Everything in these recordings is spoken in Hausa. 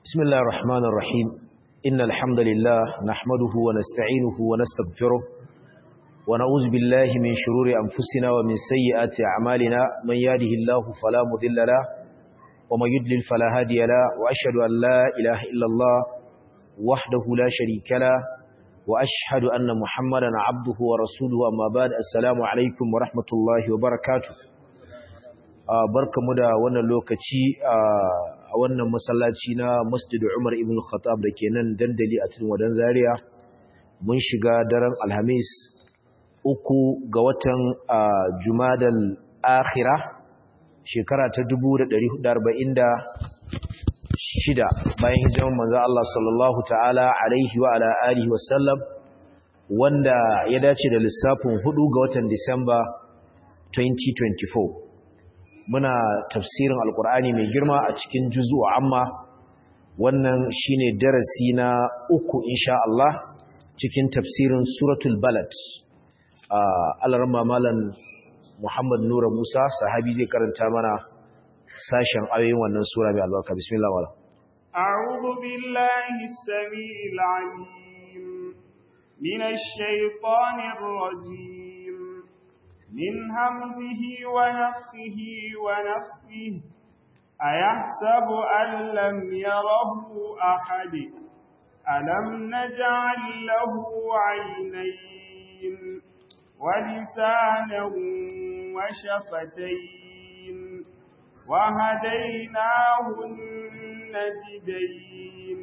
بسم الله الرحمن الرحيم إن الحمد لله نحمده ونستعينه ونستغفره ونعوذ بالله من شرور أنفسنا ومن سيئات أعمالنا من يهده الله فلا مضل له ومن يضلل فلا هادي له وأشهد أن لا إله إلا الله وحده لا شريك له وأشهد أن محمدا عبده ورسوله أما بعد السلام عليكم ورحمة الله وبركاته barkamu da wannan lokaci a wannan masallaci na Masjid Umar ibn Khattab da ke nan dandali a cikin wadan Zaria mun shiga daren Alhamis uku ga watan Jumadal Akhirah shekara ta 1446 bayan hijiran manzo Allah sallallahu ta'ala alaihi wa ala alihi wa sallam wanda ya dace da lissafin 4 ga watan Disamba 2024 muna tafsirin alkur'ani mai girma a cikin juzu amma wannan shine darasi na uku insha Allah cikin tafsirin suratul balad alarma malam Muhammad Nura Musa sahabi zai karanta mana sashen ayoyin wannan sura mai albarka bismillah wala a'udhu billahi as-sami'il 'alim minash shaitanir rajim من همزه ونفخه ونفخه أيحسب أن لم يره أحد ألم نجعل له عينين ولسانا وشفتين وهديناه النجدين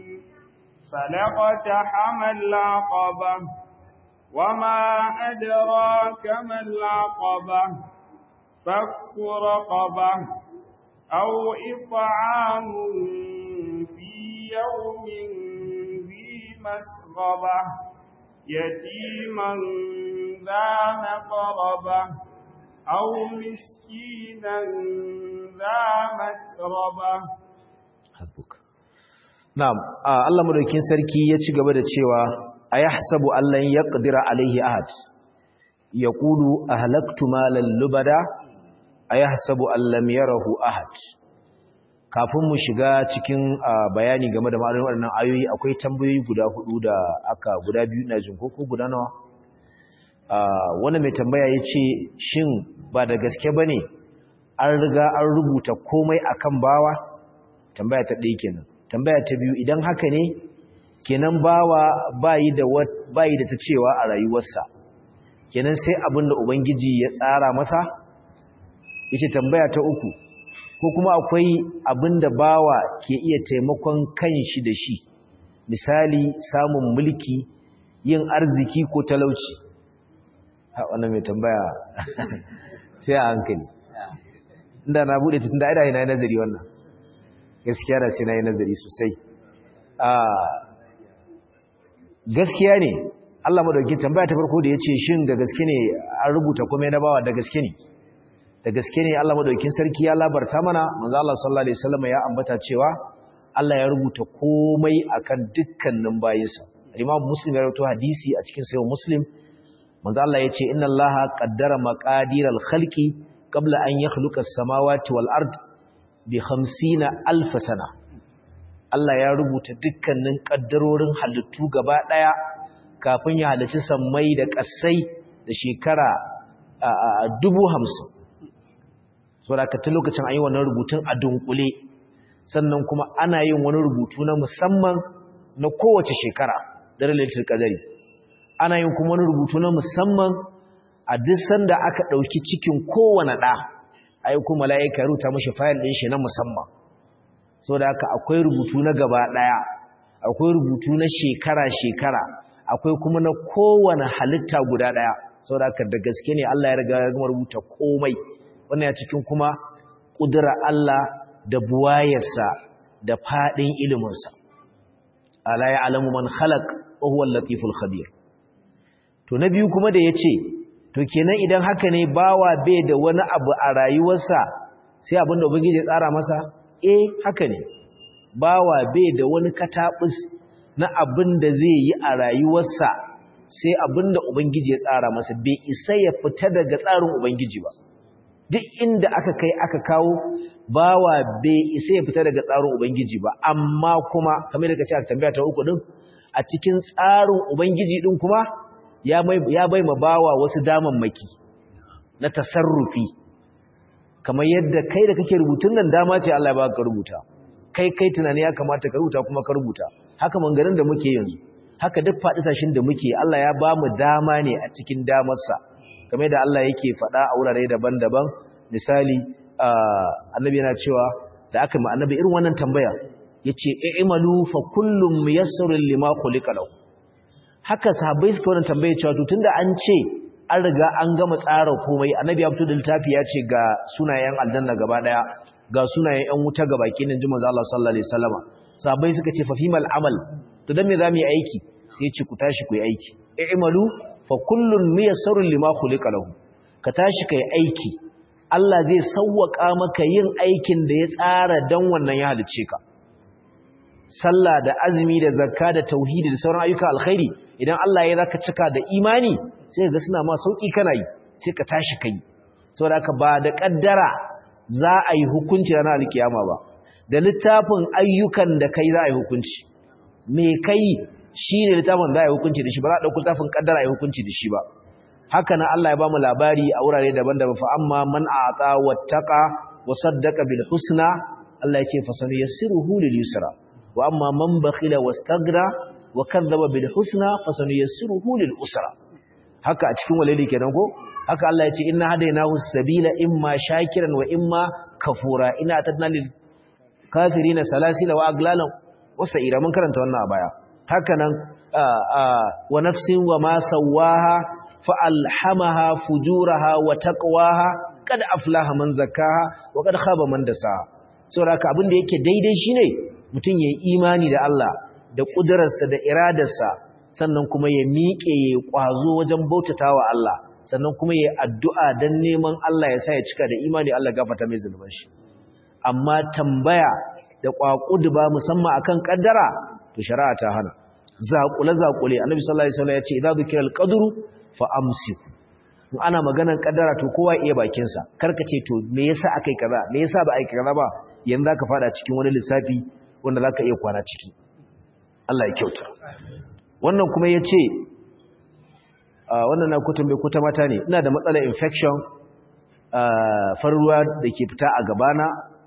فلقتحم العقبة وما أدراك ما العقبة فك رقبة أو إطعام في يوم ذي مسغبة يتيما ذا مقربة أو مسكينا ذا متربة حسبك نعم الله مدوكين سركي يتي gaba da cewa ayahsabu allan yaqdira alaihi ahad yaqulu ahlaktu malan lubada ayahsabu allam yarahu ahad kafin mu shiga cikin bayani game da ma'anar waɗannan ayoyi akwai tambayoyi guda hudu da aka guda biyu na jin ko guda nawa wani mai tambaya yace shin ba da gaske bane an riga an rubuta komai akan bawa tambaya ta ɗaya kenan tambaya ta biyu idan haka ne kenan bawa bayi da bayi da ta cewa a rayuwarsa kenan sai abin da ubangiji ya tsara masa yace tambaya ta uku ko kuma akwai abin da bawa ke iya taimakon kanshi da shi misali samun mulki yin arziki ko talauci ha wannan mai tambaya sai a hankali inda na bude tunda ai da ina nazari wannan gaskiya da sai na yi nazari sosai a gaskiya ne Allah madauki tambaya ta farko da yace shin da gaske ne an rubuta komai na bawa da gaske ne da gaske ne Allah madaukin sarki ya labarta mana manzo Allah sallallahu alaihi wasallam ya ambata cewa Allah ya rubuta komai akan dukkanin bayinsa Imam Muslim ya rawaito hadisi a cikin sahih Muslim manzo Allah yace inna Allaha qaddara maqadiral khalqi qabla an yakhluqa as-samawati wal ard bi 50 alf sana Allah ya rubuta dukkanin ƙaddarorin halittu gaba ɗaya kafin ya halicci sammai da ƙasai da shekara dubu hamsin. So da ta lokacin an yi wannan rubutun a dunkule, sannan kuma ana yin wani rubutu na musamman na kowace shekara da relatar ƙadari. Ana yin kuma wani rubutu na musamman a duk sanda aka ɗauki cikin kowane ɗa, a yi kuma la'aika rubuta mashi fayil ɗin shi na musamman. sau da haka akwai rubutu na gaba ɗaya akwai rubutu na shekara-shekara akwai kuma na kowane halitta guda ɗaya sau da haka da gaske ne Allah ya riga ya gama rubuta komai wannan ya cikin kuma ƙudura Allah da buwayarsa da faɗin iliminsa ala ya alamu man khalaq wa huwa latiful khabir to na biyu kuma da yace to kenan idan haka ne bawa bai da wani abu a rayuwarsa sai abinda ubangiji ya tsara masa eh haka ne bawa bai da wani katabus na abin da zai yi a rayuwarsa sai abin da ubangiji ya tsara masa bai isa ya fita daga tsarin ubangiji ba duk inda aka kai aka kawo bawa bai isa ya fita daga tsarin ubangiji ba amma kuma kamar da kace a tambaya ta uku din a cikin tsarin ubangiji din kuma ya mai ya bai ma bawa wasu damammaki na tasarrufi kamar yadda kai da kake rubutun nan dama ce Allah ya baka rubuta kai kai tunani ya kamata ka rubuta kuma ka rubuta haka mangarin da muke yanzu haka duk faɗi tashin da muke Allah ya ba mu dama ne a cikin damarsa kamar da Allah yake faɗa a wurare daban-daban misali annabi yana cewa da aka ma annabi irin wannan tambaya yace i'malu fa kullum muyassarun lima khuliqa lahu haka sahabbai suka wannan tambaya cewa to tunda an ce an riga an gama tsara komai annabi ya fito da littafi ya ce ga sunayen aljanna gaba daya ga sunayen yan wuta gaba kenan ji manzo Allah sallallahu alaihi wasallama sahabbai suka ce fa fimal amal to dan me zamu yi aiki sai ya ce ku tashi ku yi aiki i'malu fa kullun miyassarun lima khuliqa lahu ka tashi kai aiki Allah zai sawwaka maka yin aikin da ya tsara dan wannan ya halice ka sallah da azumi da zakka da tauhidi da sauran ayyuka alkhairi idan Allah ya zaka cika da imani sai ga suna ma sauki kana yi sai ka tashi kai saboda haka ba da kaddara za a yi hukunci ranar alkiyama ba da littafin ayyukan da kai za a yi hukunci me kai shine littafin za a yi hukunci da shi ba za a dauki littafin kaddara a yi hukunci da shi ba haka nan Allah ya ba mu labari a wurare daban-daban fa amma man a'ata wattaqa wa saddaqa bil husna Allah ya ce fa sanuyassiruhu lil yusra wa amma man bakhila wastaghna wa kadzdzaba bil husna fa sanuyassiruhu lil usra haka a cikin walidi kenan ko haka Allah ya ce inna hadaynahu sabila imma shakiran wa imma kafura ina atadna lil kafirina salasila wa aglalan wa sa'ira mun karanta wannan a baya haka nan wa nafsin wa ma sawaha fa alhamaha fujuraha wa taqwaha kad aflaha man zakkaha wa kad khaba man dasaha saboda haka abin da yake daidai shine mutum yayi imani da Allah da kudararsa da iradarsa sannan kuma ya miƙe ya ƙwazo wajen bautatawa Allah sannan kuma ya addu'a don neman Allah ya sa ya cika da imani Allah gafata mai zunuban shi amma tambaya da ƙwaƙudu ba musamman akan ƙaddara to shari'a ta hana zaƙule zaƙule annabi sallallahu alaihi wasallam ya ce idza dhukira al-qadru fa amsik in ana maganar ƙaddara to kowa iya bakin sa karka ce to me yasa akai kaza me yasa ba ai kaza ba yanzu zaka fada cikin wani lissafi wanda zaka iya kwana ciki Allah ya kyauta wannan kuma ya ce wannan na kutun bai kuta mata ne ina da matsalar infection faruwa da ke fita a gabana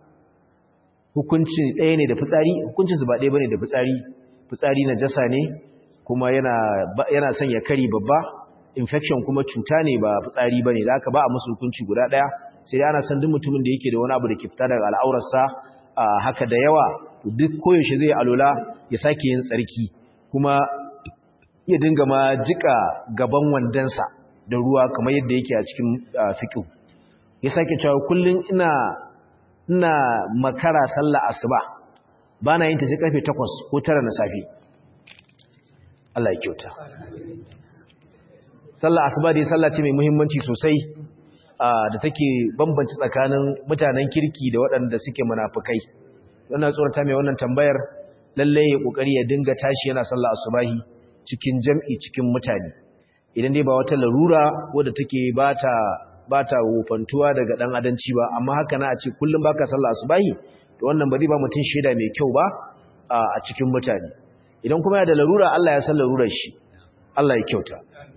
hukuncin ɗaya ne da fitsari hukuncin su ba ɗaya bane da fitsari fitsari na jasa ne kuma yana son ya kari babba infection kuma cuta ne ba fitsari bane da aka ba a musu hukunci guda ɗaya sai dai ana son duk mutumin da yake da wani abu da ke fita daga al'aurarsa haka da yawa duk koyaushe zai alola ya sake yin tsarki kuma ya dinga ma jika gaban wandansa da ruwa kamar yadda yake a cikin fiqh ya sake cewa kullun ina ina makara sallah asuba bana yin ta sai karfe 8 ko 9 na safe Allah ya kyauta sallah asuba dai sallah ce mai muhimmanci sosai da take bambanci tsakanin mutanen kirki da waɗanda suke munafukai wannan tsorata mai wannan tambayar lalle ya kokari ya dinga tashi yana sallah asubahi cikin jam'i cikin mutane idan dai ba wata larura wadda take bata bata wofantuwa daga dan adanci ba amma haka na a ce kullum baka sallah asubahi to wannan ba zai ba mutun sheda mai kyau ba a cikin mutane idan kuma ya da larura Allah ya san larurar shi Allah ya kyauta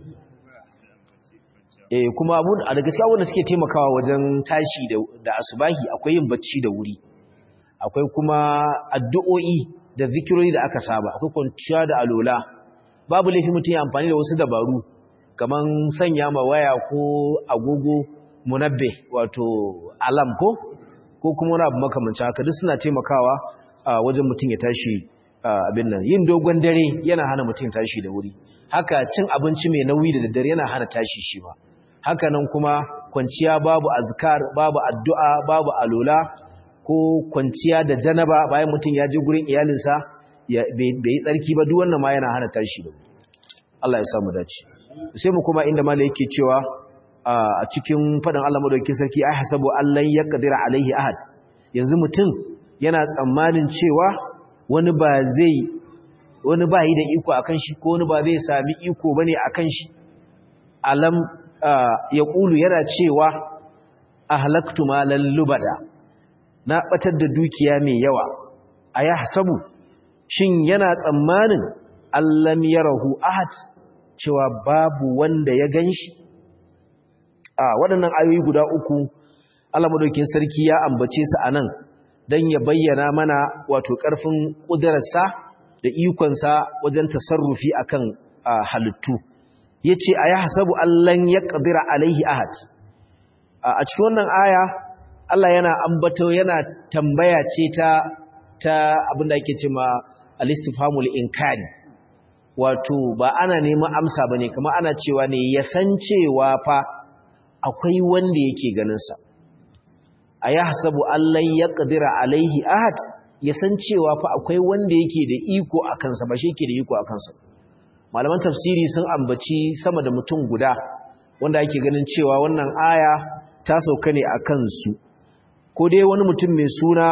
eh kuma abu a da gaskiya wanda suke taimakawa wajen tashi da da asubahi akwai yin bacci da wuri akwai kuma addu'o'i da zikirori da aka saba akwai kwanciya da alola babu laifi mutum ya amfani da wasu dabaru kaman sanya ma waya ko agogo munabbe wato alam ko ko kuma wani abu makamancin haka duk suna taimakawa wajen mutum ya tashi abin nan yin dogon dare yana hana mutum tashi da wuri haka cin abinci mai nauyi da daddare yana hana tashi shi ba haka nan kuma kwanciya babu azkar babu addu'a babu alola ko kwanciya da janaba bayan mutum ya je gurin iyalinsa bai yi tsarki ba duk wannan ma yana hana tashi da Allah ya samu dace sai mu kuma inda malai yake cewa a cikin faɗin Allah madaukakin sarki ai hasabu allan yaqdira alaihi ahad yanzu mutum yana tsammanin cewa wani ba zai wani ba yi da iko akan shi ko wani ba zai sami iko bane akan shi alam ya kulu yana cewa ahlaktu malan lubada na batar da dukiya mai yawa ayahsabu shin yana tsammanin allam yarahu ahad cewa babu wanda ya ganshi a waɗannan ayoyi guda uku Allah madaukakin sarki ya ambace su anan dan ya bayyana mana wato ƙarfin ƙudurarsa da ikonsa wajen tasarrufi akan halittu yace ayahsabu allan yaqdira alaihi ahad a cikin wannan aya Allah yana ambato yana tambaya ce ta ta abinda ake cewa al-istifhamul inkari wato ba ana neman amsa bane kuma ana cewa ne ya san cewa fa akwai wanda yake ganin sa ayahsabu allan yaqdira alaihi ahad ya san cewa fa akwai wanda yake da iko akan sa ba shi yake da iko akan sa malaman tafsiri sun ambaci sama da mutum guda wanda ake ganin cewa wannan aya ta sauka ne a kansu ko dai wani mutum mai suna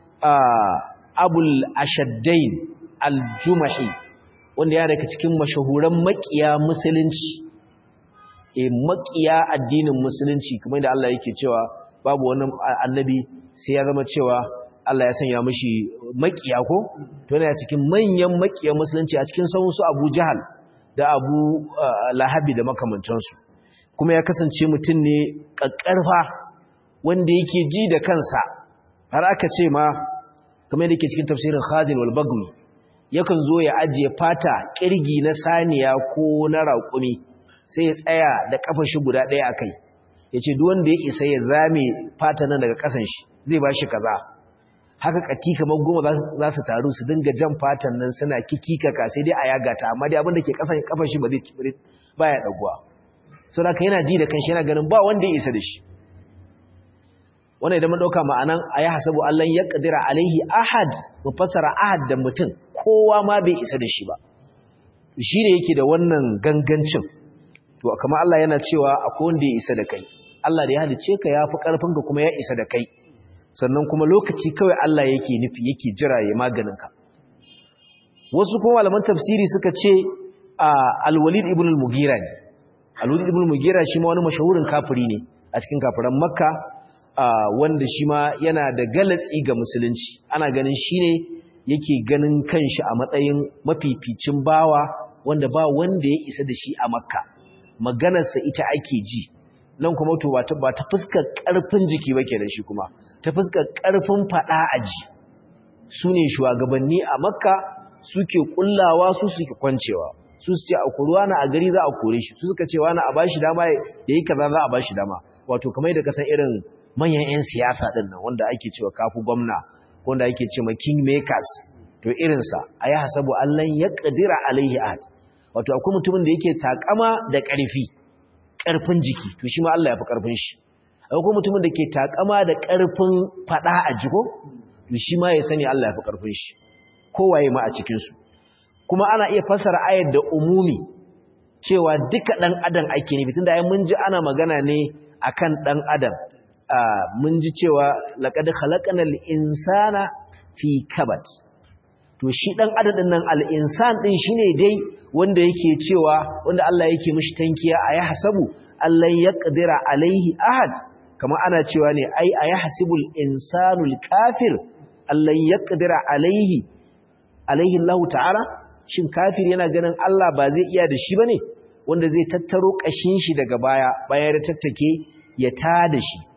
abul ashaddain aljumahi wanda ya daga cikin mashahuran makiya musulunci e makiya addinin musulunci kamar da Allah yake cewa babu wani annabi sai ya zama cewa Allah ya sanya mishi makiya ko to yana cikin manyan makiyan musulunci a cikin sauran su Abu Jahal da Abu Lahabi da makamantansu kuma ya kasance mutum ne kakkarfa wanda yake ji da kansa har aka ce ma kamar yadda yake cikin tafsirin Khazin wal Bagwi yakan zo ya ajiye fata kirgi na saniya ko na raƙumi sai ya tsaya da kafar shi guda ɗaya akai yace duk wanda ya isa ya zame fata nan daga kasan shi zai bashi kaza haka kati kamar goma za su taru su dinga jan fatan nan suna kikikaka sai dai a yaga ta amma dai abin da ke kasan kafar shi ba zai baya daguwa so da yana ji da kanshi yana ganin ba wanda ya isa da shi wannan idan mun dauka ma'anan ayi hasabu Allah ya kadira alaihi ahad mu fassara ahad da mutum kowa ma bai isa da shi ba shi ne yake da wannan gangancin to kamar Allah yana cewa akwai wanda ya isa da kai Allah da ya halice ka yafi karfin ka kuma ya isa da kai sannan kuma lokaci kawai Allah yake nufi yake jira ya maganin ka wasu kuma malaman tafsiri suka ce al-Walid ibn al-Mughira ne al-Walid ibn al-Mughira shi ma wani mashahurin kafiri ne a cikin kafiran Makka wanda shi ma yana da galatsi ga musulunci ana ganin shine yake ganin kanshi a matsayin mafificin bawa wanda ba wanda ya isa da shi a Makka maganarsa ita ake ji nan kuma to ba ta fuskar ƙarfin jiki ba kenan shi kuma ta fuskar ƙarfin faɗa a ji su ne shugabanni a makka suke kullawa su suke kwancewa su su ce a kuruwa na a gari za a kore shi su suka ce wani a bashi dama ya yi kaza za a bashi dama wato kamar da kasan irin manyan 'yan siyasa ɗin nan wanda ake cewa kafu gwamna wanda ake cewa king makers to irinsa a yi hasabu allan ya ƙadira alaihi ahad wato akwai mutumin da yake takama da ƙarfi ƙarfin jiki to shi ma Allah ya fi ƙarfin shi akwai mutumin da ke takama da ƙarfin faɗa a jiko to shi ma ya sani Allah ya fi ƙarfin shi kowaye ma a cikinsu kuma ana iya fassara ayar da umumi cewa duka ɗan adam ake nufi tunda ai mun ji ana magana ne akan ɗan adam mun ji cewa laqad khalaqnal insana fi kabad to shi ɗan adam ɗin nan al-insan ɗin shine dai wanda yake cewa wanda Allah yake mishi tankiya a yahsabu Allah ya qadira alaihi ahad kama ana cewa ne ai a yahsibul insanul kafir Allah ya qadira alaihi alaihi Allah ta'ala shin kafir yana ganin Allah ba zai iya da shi bane wanda zai tattaro kashin shi daga baya bayan da tattake ya ta da shi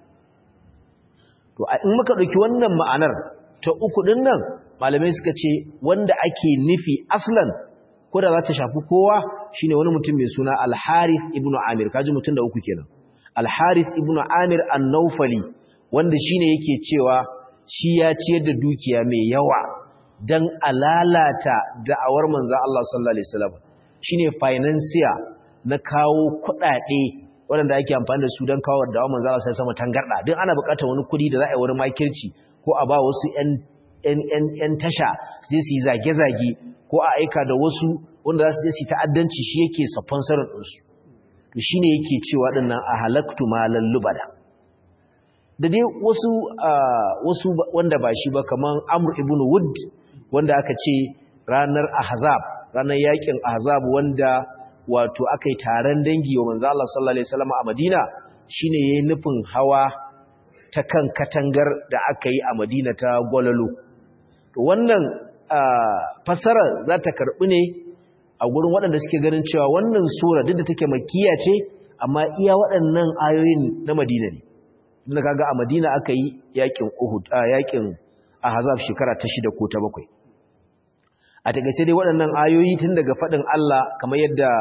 to in muka dauki wannan ma'anar ta uku din nan malamai suka ce wanda ake nufi aslan ko da za ta shafi kowa shine wani mutum mai suna Al-Harith ibn Amir kaji mutum da uku kenan Al-Harith ibn Amir An-Nawfali wanda shine yake cewa shi ya ciyar da dukiya mai yawa dan alalata da'awar manzo Allah sallallahu alaihi wasallam shine financier na kawo kuɗaɗe waɗanda ake amfani da su don kawo da'awar manzo Allah sallallahu alaihi wasallam tangarda din ana buƙatar wani kuɗi da za a yi wani makirci ko a ba wasu 'yan tasha su su yi zage-zage ko a aika da wasu wanda za su je su ta'addanci shi yake sponsorin ɗinsu to shi ne yake cewa ɗinnan a halaktu malan lubada da dai wasu wasu wanda ba shi ba kamar amur ibn wood wanda aka ce ranar ahzab ranar yakin ahzab wanda wato aka yi taron dangi wa manzo Allah sallallahu alaihi wasallam a Madina shine yayin nufin hawa ta kan katangar da aka yi a madina ta gwalalo wannan fassara za ta karɓi ne a gurin waɗanda suke ganin cewa wannan sura duk da take makiya ce amma iya waɗannan ayoyin na madina ne inda kaga a madina aka yi yakin uhud a yakin ahzab shekara ta shida ko ta bakwai a takaice dai waɗannan ayoyi tun daga faɗin Allah kamar yadda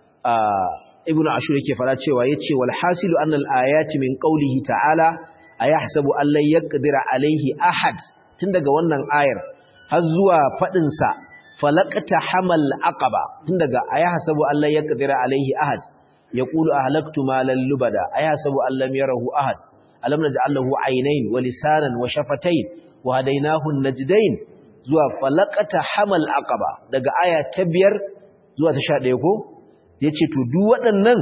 ibn ashur yake fara cewa yace wal hasilu anna al ayati min qawlihi ta'ala ayahsabu an la yaqdira alayhi ahad tun daga wannan ayar har zuwa faɗin sa falaqta hamal aqaba tun daga ayahsabu an la yaqdira alayhi ahad yaqulu ahlaktu malan lubada ayahsabu an lam yarahu ahad alam naj'al lahu aynayn wa lisanan wa shafatayn wa hadaynahu an-najdayn zuwa falaqata hamal aqaba daga aya ta biyar zuwa ta 11 ko yace to duk waɗannan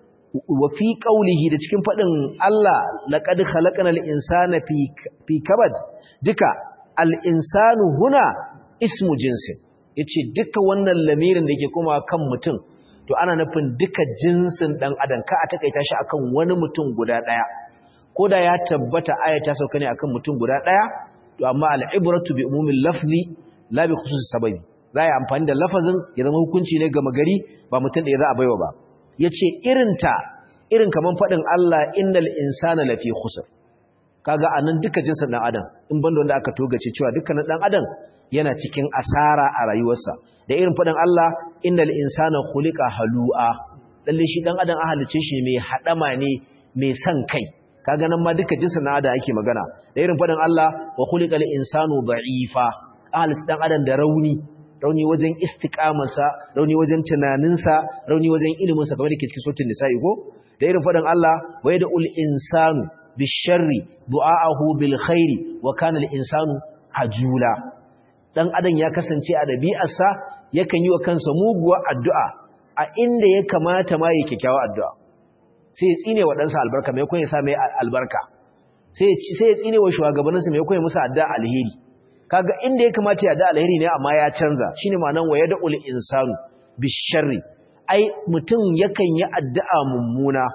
wa fi qaulihi da cikin fadin Allah laqad khalaqnal insana fi fi kabad duka al insanu huna ismu jinsin yace duka wannan lamirin da yake kuma kan mutum to ana nufin duka jinsin dan adam ka a takaita shi akan wani mutum guda daya koda ya tabbata aya ta sauka ne akan mutum guda daya to amma al'ibratu bi umumin lafzi la bi khususi sababi za a yi amfani da lafazin ya zama hukunci ne gama gari ba mutum da ya za a baiwa ba ya ce irinta irin kamar faɗin Allah innal insana lafi khusr kaga a nan duka jinsin ɗan adam in banda wanda aka togace cewa dukkanin ɗan adam yana cikin asara a rayuwarsa da irin faɗin Allah innal insana khuliqa halu'a lalle shi ɗan adam an halice shi mai haɗama ne mai son kai kaga nan ma duka jinsin ɗan adam ake magana da irin faɗin Allah wa khuliqal insanu da'ifa ahli dan adam da rauni rauni wajen istiqamarsa rauni wajen tunaninsa rauni wajen iliminsa kamar yake cikin sautin nisa'i ko da irin faɗin Allah wa yad'ul insanu bisharri du'aahu bil khairi wa kana al insanu ajula dan adam ya kasance a dabi'arsa yakan yi wa kansa muguwar addu'a a inda ya kamata ma yake kyakkyawa addu'a sai ya tsine wa ɗansa albarka mai kun ya sa mai albarka sai ya tsine wa shugabanninsa mai kun ya musu addu'a alheri kaga inda ya kamata ya da alheri ne amma ya canza shine ma'anar wa yad'ul insanu bisharri ai mutum yakan yi addu'a mummuna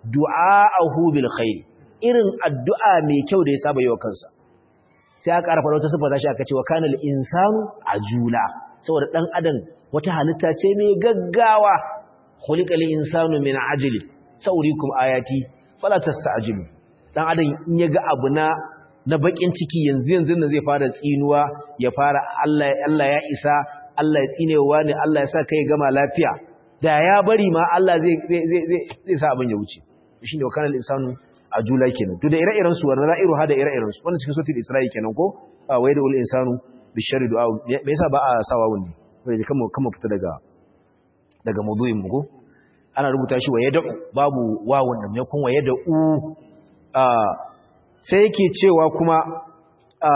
du'aahu bil khair irin addu'a mai kyau da ya saba yi wa kansa sai aka ƙarfa wata sifa shi aka ce wa kanal insanu ajula saboda dan adam wata halitta ce mai gaggawa khuliqal insanu min ajli saurikum ayati fala tasta'jilu dan adam in ya ga abu na na bakin ciki yanzu yanzu nan zai fara tsinuwa ya fara Allah Allah ya isa Allah ya tsinewa ne Allah ya sa kai gama lafiya da ya bari ma Allah zai zai zai zai sa abin ya wuce shine wa kanal insanu ajula kenan to da ire-iren su wannan ra'iru hada ire-iren su wannan cikin suratul isra'i kenan ko wa yadul insanu bishari du'a me yasa ba a sawa wani wai kama kama fita daga daga maudu'in mu ko ana rubuta shi wa yad'u babu wawun nan me kun wa yad'u a sai yake cewa kuma a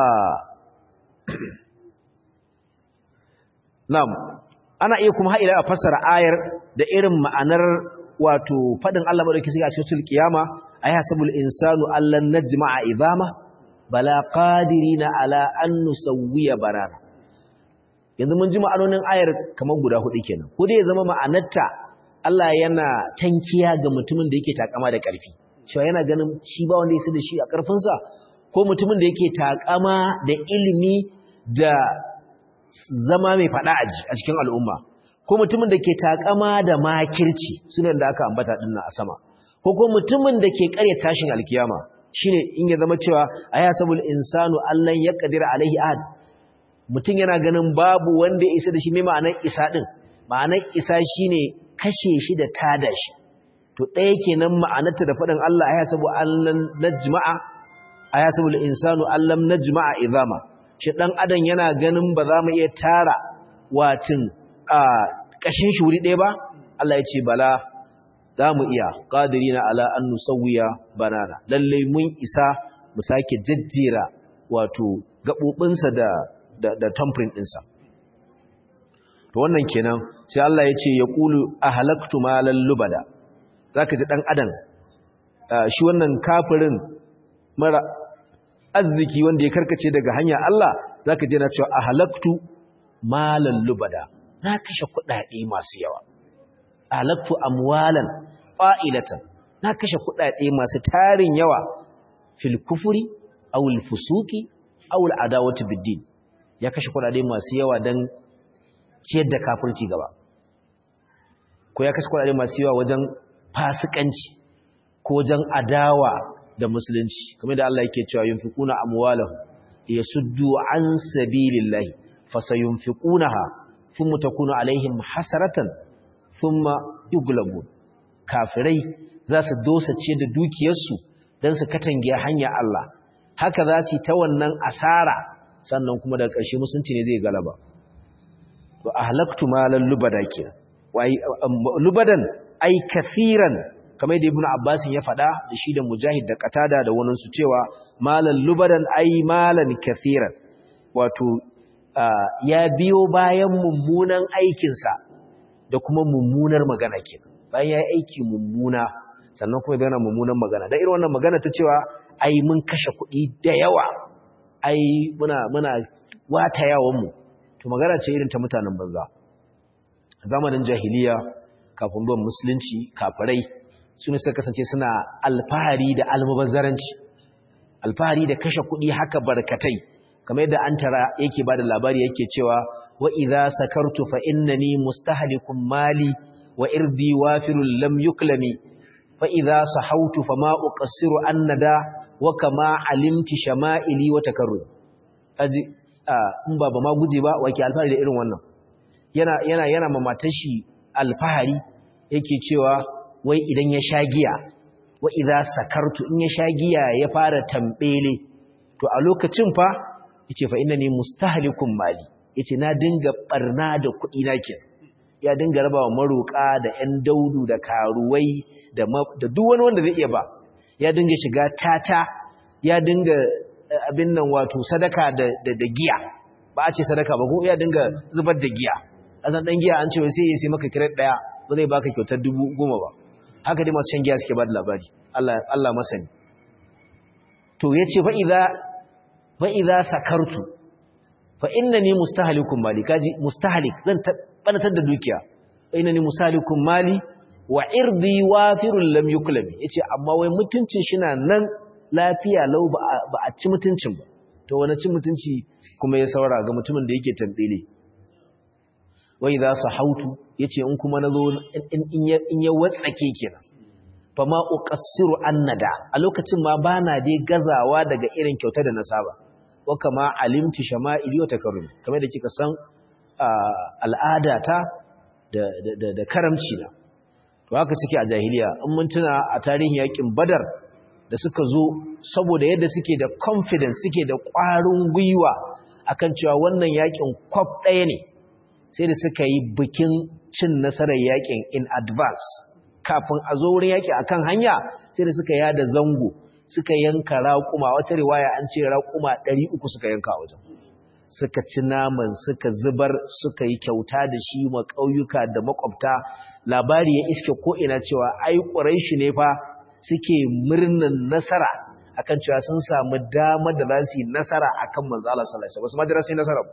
na'am ana iya kuma haila a fassara ayar da irin ma'anar wato fadin Allah madauki sai a cikin kiyama ayasabul insanu allan najma'a idama bala qadirina ala an nusawwiya barana yanzu mun ji ma'anonin ayar kamar guda hudu kenan ko dai ya zama ma'anarta Allah yana tankiya ga mutumin da yake takama da karfi cewa yana ganin shi ba wanda yake da shi a karfin sa ko mutumin da yake takama da ilimi da zama mai fada aji a cikin al'umma ko mutumin da ke takama da makirci sunan da aka ambata dinnan a sama ko ko mutumin da ke karya tashin alkiyama shine in ya zama cewa ayasabul insanu allan yaqdir alaihi ahad mutum yana ganin babu wanda ya isa da shi mai ma'anar isa din ma'anar isa shine kashe shi da tada shi to ɗaya kenan ma'anarta da faɗin Allah ayasabu allan najma'a ayasabul insanu allam najma'a idama shi dan adam yana ganin ba za mu iya tara watin a kashin shi wuri ɗaya ba Allah ya ce bala za mu iya ƙadirina ala an nusawiya banana lallai mun isa mu sake jajjera wato gaɓoɓinsa da da, da tamfirin ɗinsa to wannan kenan sai Allah ya ce ya ƙulu a halaktu malan lubada za ka ji ɗan adam shi wannan kafirin mara arziki wanda ya karkace daga hanya Allah za ka ji na cewa a halaktu malan lubada na kashe kuɗaɗe masu yawa alaktu amwalan fa'ilatan na kashe kuɗaɗe masu tarin yawa fil kufri aw al fusuqi aw al adawati bid din ya kashe kudade masu yawa dan ciyar da kafirci gaba ko ya kashe kudade masu yawa wajen fasikanci ko wajen adawa da musulunci kamar da Allah yake cewa yunfiquna amwalahum yasuddu an sabilillahi fasayunfiqunaha thumma takunu alaihim hasaratan thumma yughlabun kafirai za su dosa ce da dukiyarsu dan su katange hanya Allah haka za su ta wannan asara sannan kuma daga ƙarshe musulunci ne zai galaba to ahlaktu malal lubada kenan wai lubadan ai kafiran kamar da ibnu abbas ya faɗa da shi da mujahid da qatada da wannan su cewa malal lubadan ai malan kafiran wato ya biyo bayan mummunan aikinsa da kuma mummunar magana kenan bayan ya aiki mummuna sannan kuma bayan mummunan magana da irin wannan magana ta cewa ai mun kashe kuɗi da yawa ai muna muna wata yawan mu to magana ce irin ta mutanen banza zamanin jahiliya kafin zuwan musulunci kafirai su ne suka kasance suna alfahari da almubazzaranci alfahari da kashe kuɗi haka barkatai kamar yadda an tara yake ba da labari yake cewa wa idza sakartu fa innani mustahlikun mali wa irdi wafirul lam yuklami fa idza sahautu fa ma uqassiru annada wa kama alimti shama'ili wa takarrud aji in ba ba ma guje ba wake alfahari da irin wannan yana yana yana mamatan shi alfahari yake cewa wai idan ya sha giya wa idza sakartu in ya sha giya ya fara tambele to a lokacin fa yace fa innani mustahlikun mali yace na dinga barna da kuɗi na ke ya dinga rabawa maroka da ƴan daudu da karuwai da da duk wani wanda zai iya ba ya dinga shiga tata ya dinga abin nan wato sadaka da da giya ba a ce sadaka ba ko ya dinga zubar da giya azan dan giya an ce wai sai ya sai maka kiret daya ba zai baka kyautar dubu goma ba haka dai masu shan giya suke ba da labari Allah Allah masani to yace fa idza fa idza sakartu fa innani mustahlikun mali kaji mustahlik zan tabbatar da dukiya fa innani mustahlikun mali wa irdi wafirul lam yuklami yace amma wai mutuncin shi na nan lafiya lau ba a ci mutuncin ba to wani cin mutunci kuma ya saura ga mutumin da yake tambele wai za su hautu ya ce in kuma na zo in ya watsake kenan fa ma uqassiru annada a lokacin ma bana dai gazawa daga irin kyauta da na saba wa kama alimti shama'ili wa takarrumi kamar da kika san al'adata da da da karamci na to haka suke a jahiliya in mun tuna a tarihin yakin badar da suka zo saboda yadda suke da confidence suke da ƙwarin gwiwa akan cewa wannan yakin kwaf ɗaya ne sai da suka yi bikin cin nasarar yakin in advance kafin a zo wurin yaki akan hanya sai da suka yada zango suka yanka raƙuma wata riwaya an ce raƙuma 300 suka yanka a wajen suka ci naman suka zubar suka yi kyauta da shi ma ƙauyuka da makwabta labari ya iske ko ina cewa ai ƙuraishi ne fa suke murnan nasara akan cewa sun samu damar da za su yi nasara akan manzo Allah sallallahu alaihi wasallam wasu madara sai nasara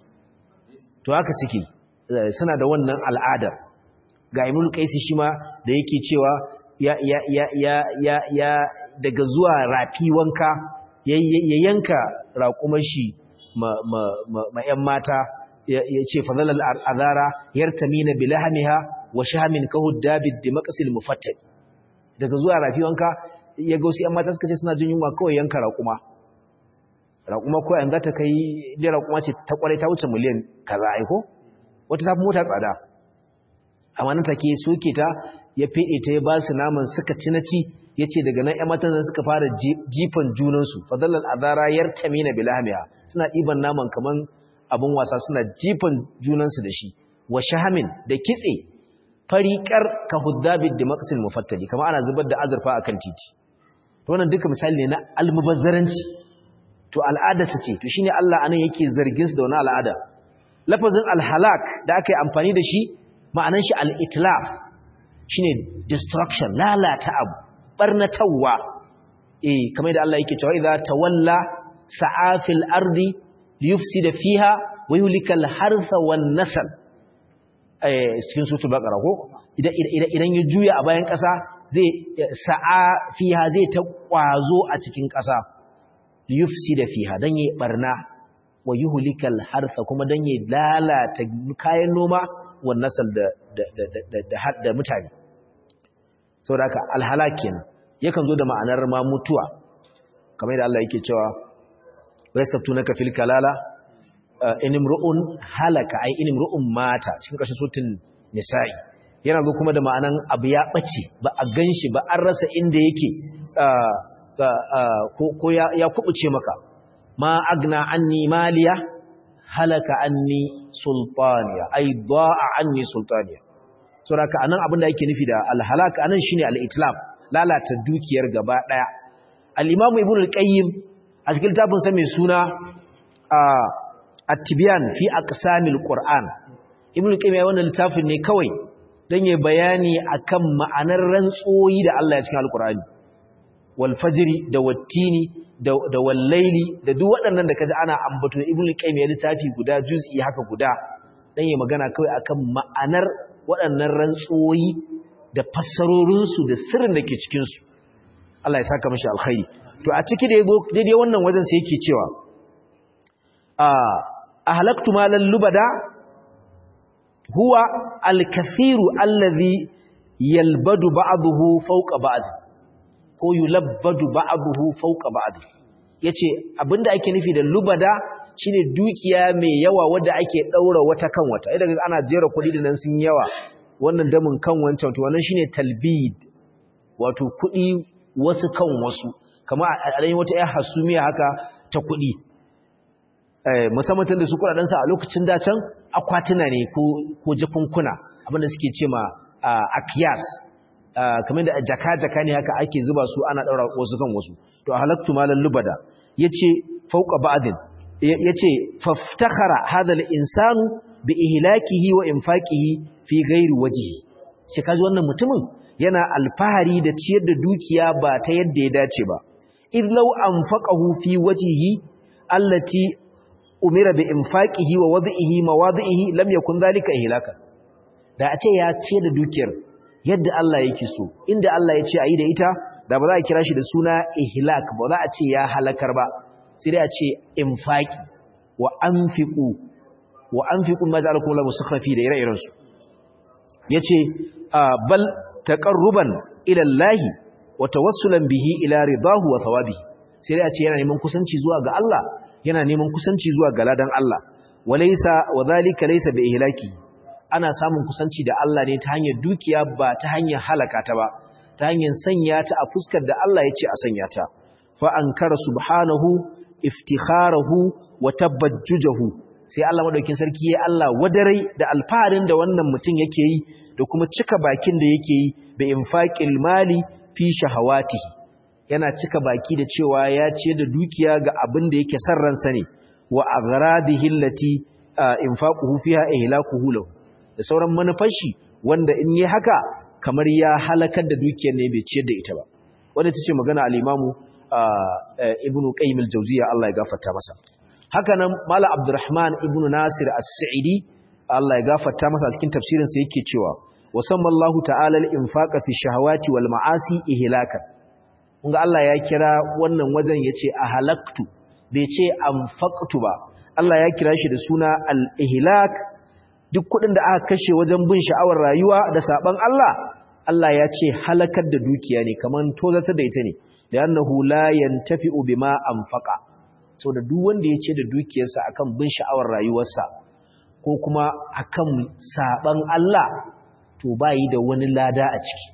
to haka suke suna da wannan al'adar ga Ibn Qais shi ma da yake cewa ya ya ya ya ya, ya daga zuwa rafi wanka ya, yanka raƙumar shi ma ma ma, ƴan mata ya, ce fadalal azara yartamina bilahmiha wa shamin kahud dabid dimaqsil mufattal daga zuwa rafi wanka ya ga wasu ‘yan mata suka ce suna jin yunwa kawai yanka raƙuma raƙuma ko yanzu ta kai da raƙuma ce ta ƙwarai ta wuce miliyan kaza aiko wata ta fi mota tsada amma nan take soke ta ya feɗe ta ya ba su naman suka ci na ci ya ce daga nan ‘yan matan nan suka fara jifan junansu fadalar azara yar tamina bilhamiya suna ɗiban naman kamar abin wasa suna jifan junansu da shi wa shahamin da kitse fariƙar ka huddabid da maqsil mufattali kama ana zubar da azurfa akan titi to wannan duka misali ne na almubazzaranci to al'ada su ce to shine Allah anan yake zargin su da wannan al'ada lafazin alhalak da aka yi amfani da shi ma'anan shi al-itlaf shine destruction lalata abu barnatawa eh kamar da Allah yake cewa idza tawalla sa'afil ardi liyufsida fiha wa yulikal hartha wan nasl cikin sutul baqara ko idan ya juya a bayan ƙasa zai sa'a fiha zai ta kwazo a cikin ƙasa yufsida fiha dan yi barna wa yuhlikal harsa kuma dan yi lalata kayan noma wa nasal da da da da da mutane saboda haka alhalak kenan yakan zo da ma'anar ma mutuwa kamar da Allah yake cewa wasaftunaka fil kalala inimru'un halaka ai inimru'un mata cikin ƙarshen sutun nisa'i yana zo kuma da ma'anan abu ya ɓace ba a ganshi ba an rasa inda yake ko ya kubuce maka ma agna anni maliya halaka anni sultaniya ai ba'a anni sultaniya saboda anan abin da yake nufi da alhalaka anan shine al-itlaf lalata dukiyar gaba daya al-imamu ibnu al-qayyim a cikin littafin sa mai suna at-tibyan fi aqsamil qur'an ibnu qayyim ya wannan littafin ne kawai dan yayi bayani akan ma'anar rantsoyi da Allah ya cikin al-qur'ani wal fajri da wattini da da wal layli da duk waɗannan da kaji ana ambato ibnu qayyim ya littafi guda juz'i haka guda dan yayi magana kawai akan ma'anar waɗannan rantsoyi da fassarorinsu da sirrin da ke cikinsu Allah ya saka mashi alkhairi to a ciki da yazo daidai wannan wajen sai yake cewa a ahlaktu malal lubada huwa alkathiru allazi yalbadu ba'dahu fawqa ba'd ko yulabbadu ba'dahu fawqa ba'd yace abinda ake nufi da lubada shine dukiya mai yawa wadda ake daura wata kan wata idan ana jera kuɗi da nan sun yawa wannan damin kan wancan to wannan shine talbid wato kuɗi wasu kan wasu kamar a ɗanyi wata ‘yar hasumiya haka ta kuɗi musamman tun da su kuɗaɗensa a lokacin dacen akwatuna ne ko jakunkuna abinda suke ce ma akiyas kamar da jaka-jaka ne haka ake zuba su ana ɗaura wasu kan wasu to a halattu malar lubada ya ce fauka ba'adin ya ce faftakara hadal insanu bi ihlakihi wa infaqihi fi ghairi wajhi shi kaji wannan mutumin yana alfahari da ciyar da dukiya ba ta yadda ya dace ba id law anfaqahu fi wajhihi allati umira bi infaqihi wa wad'ihi mawadhihi lam yakun dhalika ihlaka da a ce ya ciyar da dukiyar yadda Allah yake so inda Allah ya ce ayi da ita da ba za a kira shi da suna ihlak ba za a ce ya halakar ba sai dai a ce infaqi wa anfiqu wa anfiqu ma ja'alakum Allahu mustakhrafi da ire-iren su yace bal taqarruban ila Allah wa tawassulan bihi ila ridahu wa thawabihi sai dai a ce yana neman kusanci zuwa ga Allah yana neman kusanci zuwa ga ladan Allah walaysa wadhalika laysa bi ihlaki ana samun kusanci da Allah ne ta hanyar dukiya ba ta hanyar halaka ta ba ta hanyar sanya ta a fuskar da Allah ya ce a sanya ta fa ankara subhanahu iftikharahu wa tabajjujahu sai Allah madaukin sarki ya Allah wadarai da alfaharin da wannan mutum yake yi da kuma cika bakin da yake yi bi infaqil mali fi shahawatihi yana cika baki da cewa ya ce da dukiya ga abin da yake san ransa ne wa aghradihi allati infaquhu fiha ihlakuhu lahu da sauran manufashi wanda in yi haka kamar ya halakar da dukiyar ne bai ciyar da ita ba wanda tace magana al-imamu ibnu qayyim al-jawziyya Allah ya gafarta masa haka nan mala abdurrahman ibnu nasir as-sa'idi Allah ya gafarta masa cikin tafsirin sa yake cewa wasamma Allah ta'ala al-infaqa fi shahawati wal ma'asi ihlakan kunga Allah ya kira wannan wajen yace ahalaktu bai ce anfaqtu ba Allah ya kira shi da suna al-ihlak duk kudin da aka kashe wajen bin sha'awar rayuwa da saban Allah Allah ya ce halakar da dukiya ne kaman tozatar da ita ne li'annahu la yantafi'u bima anfaqa so da duk wanda ya ce da dukiyarsa akan bin sha'awar rayuwarsa ko kuma akan saban Allah to bai da wani lada a ciki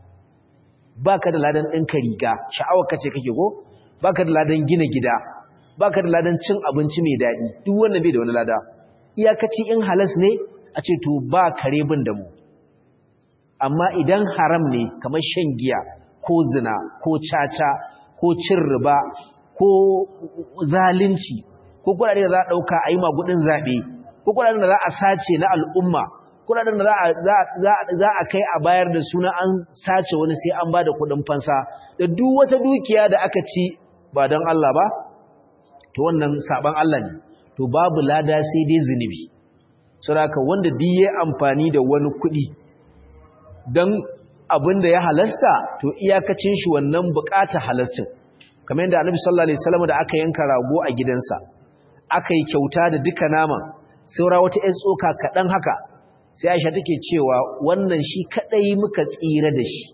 baka da ladan ɗinka riga sha'awar kace kake ko baka da ladan gina gida baka da ladan cin abinci mai daɗi duk wannan bai da wani lada iyakaci in halas ne a ce to ba kare bin da mu amma idan haram ne kamar shan giya ko zina ko caca ko cin riba ko zalunci ko kuɗaɗe da za a ɗauka a yi magudin zaɓe ko kuɗaɗen da za a sace na al'umma kuɗaɗen da za a kai a bayar da suna an sace wani sai an ba da kuɗin fansa da duk wata dukiya da aka ci ba don Allah ba to wannan saban Allah ne to babu lada sai dai zunubi saboda wanda duk yayi amfani da wani kuɗi dan abin da ya halasta to iyakacin shi wannan bukata halastin kamar yadda Annabi sallallahu alaihi wasallam da aka yanka rago a gidansa aka yi kyauta da duka naman saura wata ƴan tsoka kaɗan haka sai Aisha take cewa wannan shi kadai muka tsira da shi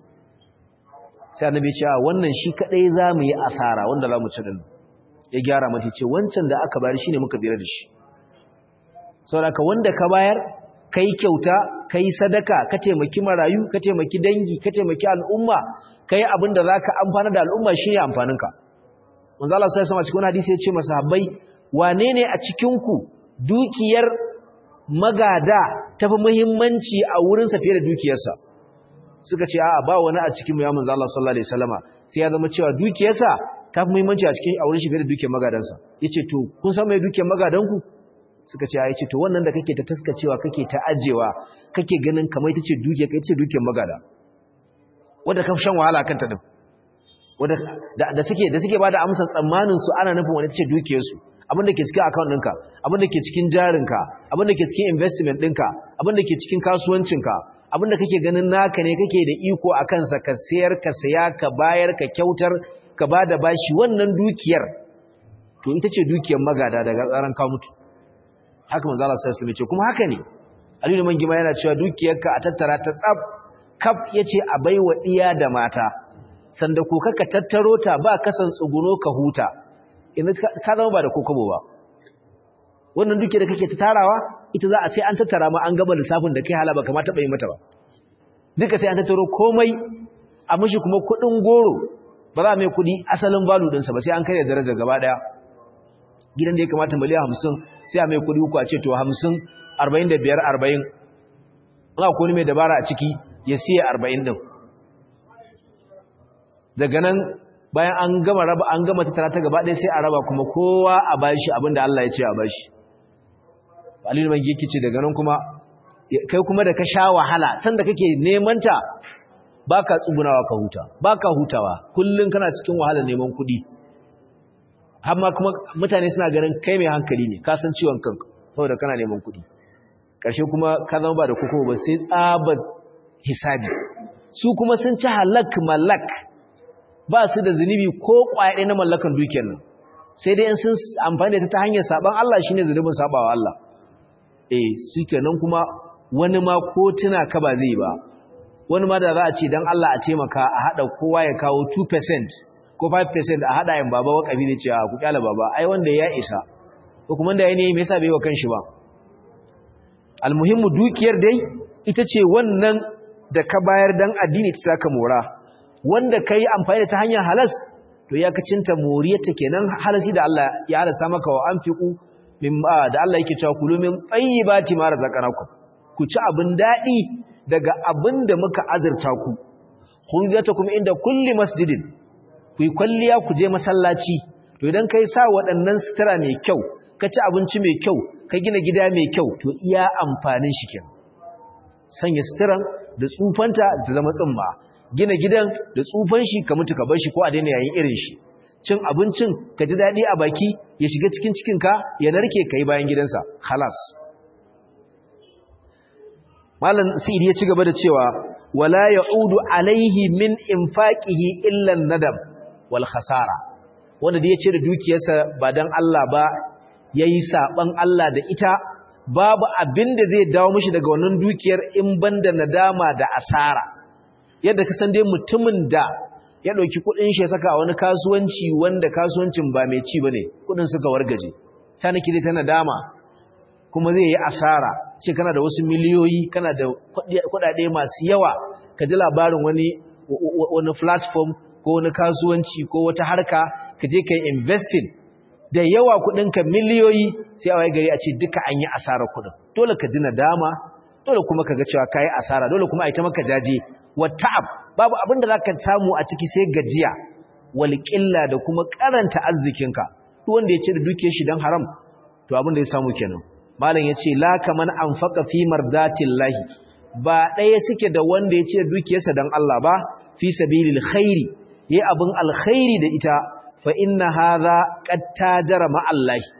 sai Annabi ya ce wannan shi kadai zamu yi asara wanda zamu ci din ya gyara mata ce wancan da aka bayar shine muka tsira da shi saboda wanda ka bayar kai kyauta kai sadaka ka taimaki marayu ka taimaki dangi ka taimaki al'umma kai abin da zaka amfana da al'umma shine amfaninka manzo Allah sai sama cikin hadisi ya ce masahabbai wane ne a cikin ku dukiyar magada tafi muhimmanci a wurin sa fiye da dukiyarsa suka ce a'a ba wani a cikin mu ya manzo Allah sallallahu alaihi wasallama sai ya zama cewa dukiyarsa tafi muhimmanci a cikin a wurin shi fiye da dukiyar magadansa yace to kun san me dukiyar magadanku suka ce ya ce to wannan da kake ta taskacewa kake ta ajewa kake ganin kamar ita ce duke kai ce dukiyar magada wanda ka shan wahala kanta din wanda da suke da suke bada amsar tsammanin su ana nufin wani ce dukiyar su abin da ke cikin account ɗinka abin da ke cikin jarinka abin da ke cikin investment ɗinka abin da ke cikin kasuwancinka abin da kake ganin naka ne kake da iko a kansa ka sayar ka saya ka bayar ka kyautar ka bada bashi wannan dukiyar to ita ce dukiyar magada daga tsaron ka mutu haka manzo Allah sallallahu alaihi wasallam ce kuma haka ne Aliyu man gima yana cewa dukiyarka a tattara ta tsaf kaf yace a baiwa iya da mata sanda ko kaka tattaro ta ba kasan tsuguno ka huta inda ka zama ba da kokobo ba wannan dukiyar da kake ta tarawa ita za a sai an tattara ma an gaba lissafin da kai halaba kamar taɓa yi mata ba duka sai an tattaro komai a mishi kuma kuɗin goro ba za a mai kuɗi asalin balu ɗinsa ba sai an kai da daraja gaba ɗaya gidan da ya kamata miliyan hamsin sai a mai kudi uku a ce to hamsin arba'in da biyar arba'in ina kuni mai dabara a ciki ya siya arba'in ɗin daga nan bayan an gama raba an gama tattara ta gaba ɗaya sai a raba kuma kowa a bashi abinda Allah ya ce a bashi alilu mai giki ce daga nan kuma kai kuma da ka sha wahala sanda kake neman ta baka tsugunawa ka huta baka hutawa kullun kana cikin wahala neman kuɗi amma kuma mutane suna ganin kai mai hankali ne ka san ciwon kanka saboda kana neman kuɗi ƙarshe kuma ka zama ba da kuka ba sai tsabas hisabi su kuma sun ci halak malak ba su da zunubi ko ƙwaye na mallakan dukiyar nan sai dai in sun amfani da ta ta hanyar saban Allah shine zunubin sabawa Allah eh su kenan kuma wani ma ko tuna ka ba zai ba wani ma da za a ce dan Allah a taimaka a hada kowa ya kawo 2% ko 5% a hada yin baba wakafi da cewa ku kyala baba ai wanda ya isa ko kuma da yayi me yasa bai wa kanshi ba almuhimmu dukiyar dai ita ce wannan da ka bayar dan addini ta saka mora wanda kai amfani da ta hanyar halas to ya kacinta moriyarta kenan halasi da Allah ya halasa maka wa anfiqu mimma da Allah yake cewa kulu min tayyibati ma razaqnakum ku ci abin dadi daga abin da muka azurta ku khudiyatukum inda kulli masjidin ku yi kwalliya ku je masallaci to idan kai sa waɗannan sutura mai kyau ka ci abinci mai kyau ka gina gida mai kyau to iya amfanin shi kenan sanya suturan da tsufanta da zama tsimma gina gidan da tsufan shi ka mutu ka bar shi ko a daina yayin irin shi cin abincin ka ji daɗi a baki ya shiga cikin cikinka ya narke ka yi bayan gidansa halas malam sa'id ya ci gaba da cewa wala ya'udu alaihi min infaqihi illa nadam wal khasara wanda da ya ce da dukiyarsa ba dan Allah ba yayi saban Allah da ita babu abin da zai dawo mishi daga wannan dukiyar in banda nadama da asara yadda ka san dai mutumin da ya ɗauki kuɗin shi ya saka a wani kasuwanci wanda kasuwancin ba mai ci bane kuɗin suka wargaje ta nake dai ta nadama kuma zai yi asara ce kana da wasu miliyoyi kana da kuɗaɗe masu yawa ka ji labarin wani wani platform ko wani kasuwanci ko wata harka ka je ka yi investing da yawa kuɗinka miliyoyi sai a waye gari a ce duka an yi asarar kuɗin dole ka ji nadama dole kuma ka ga cewa ka yi asara dole kuma a yi ta maka jaje wa ta'ab babu abin da zaka samu a ciki sai gajiya wal qilla da kuma karanta arzikinka duk wanda ya ce da duke shi dan haram to abin da ya samu kenan malam yace la kaman anfaqa fi mardatillahi ba daya suke da wanda ya ce da dukiyarsa dan Allah ba fi sabilil khairi yayi abin alkhairi da ita fa inna hadha qad tajara ma Allah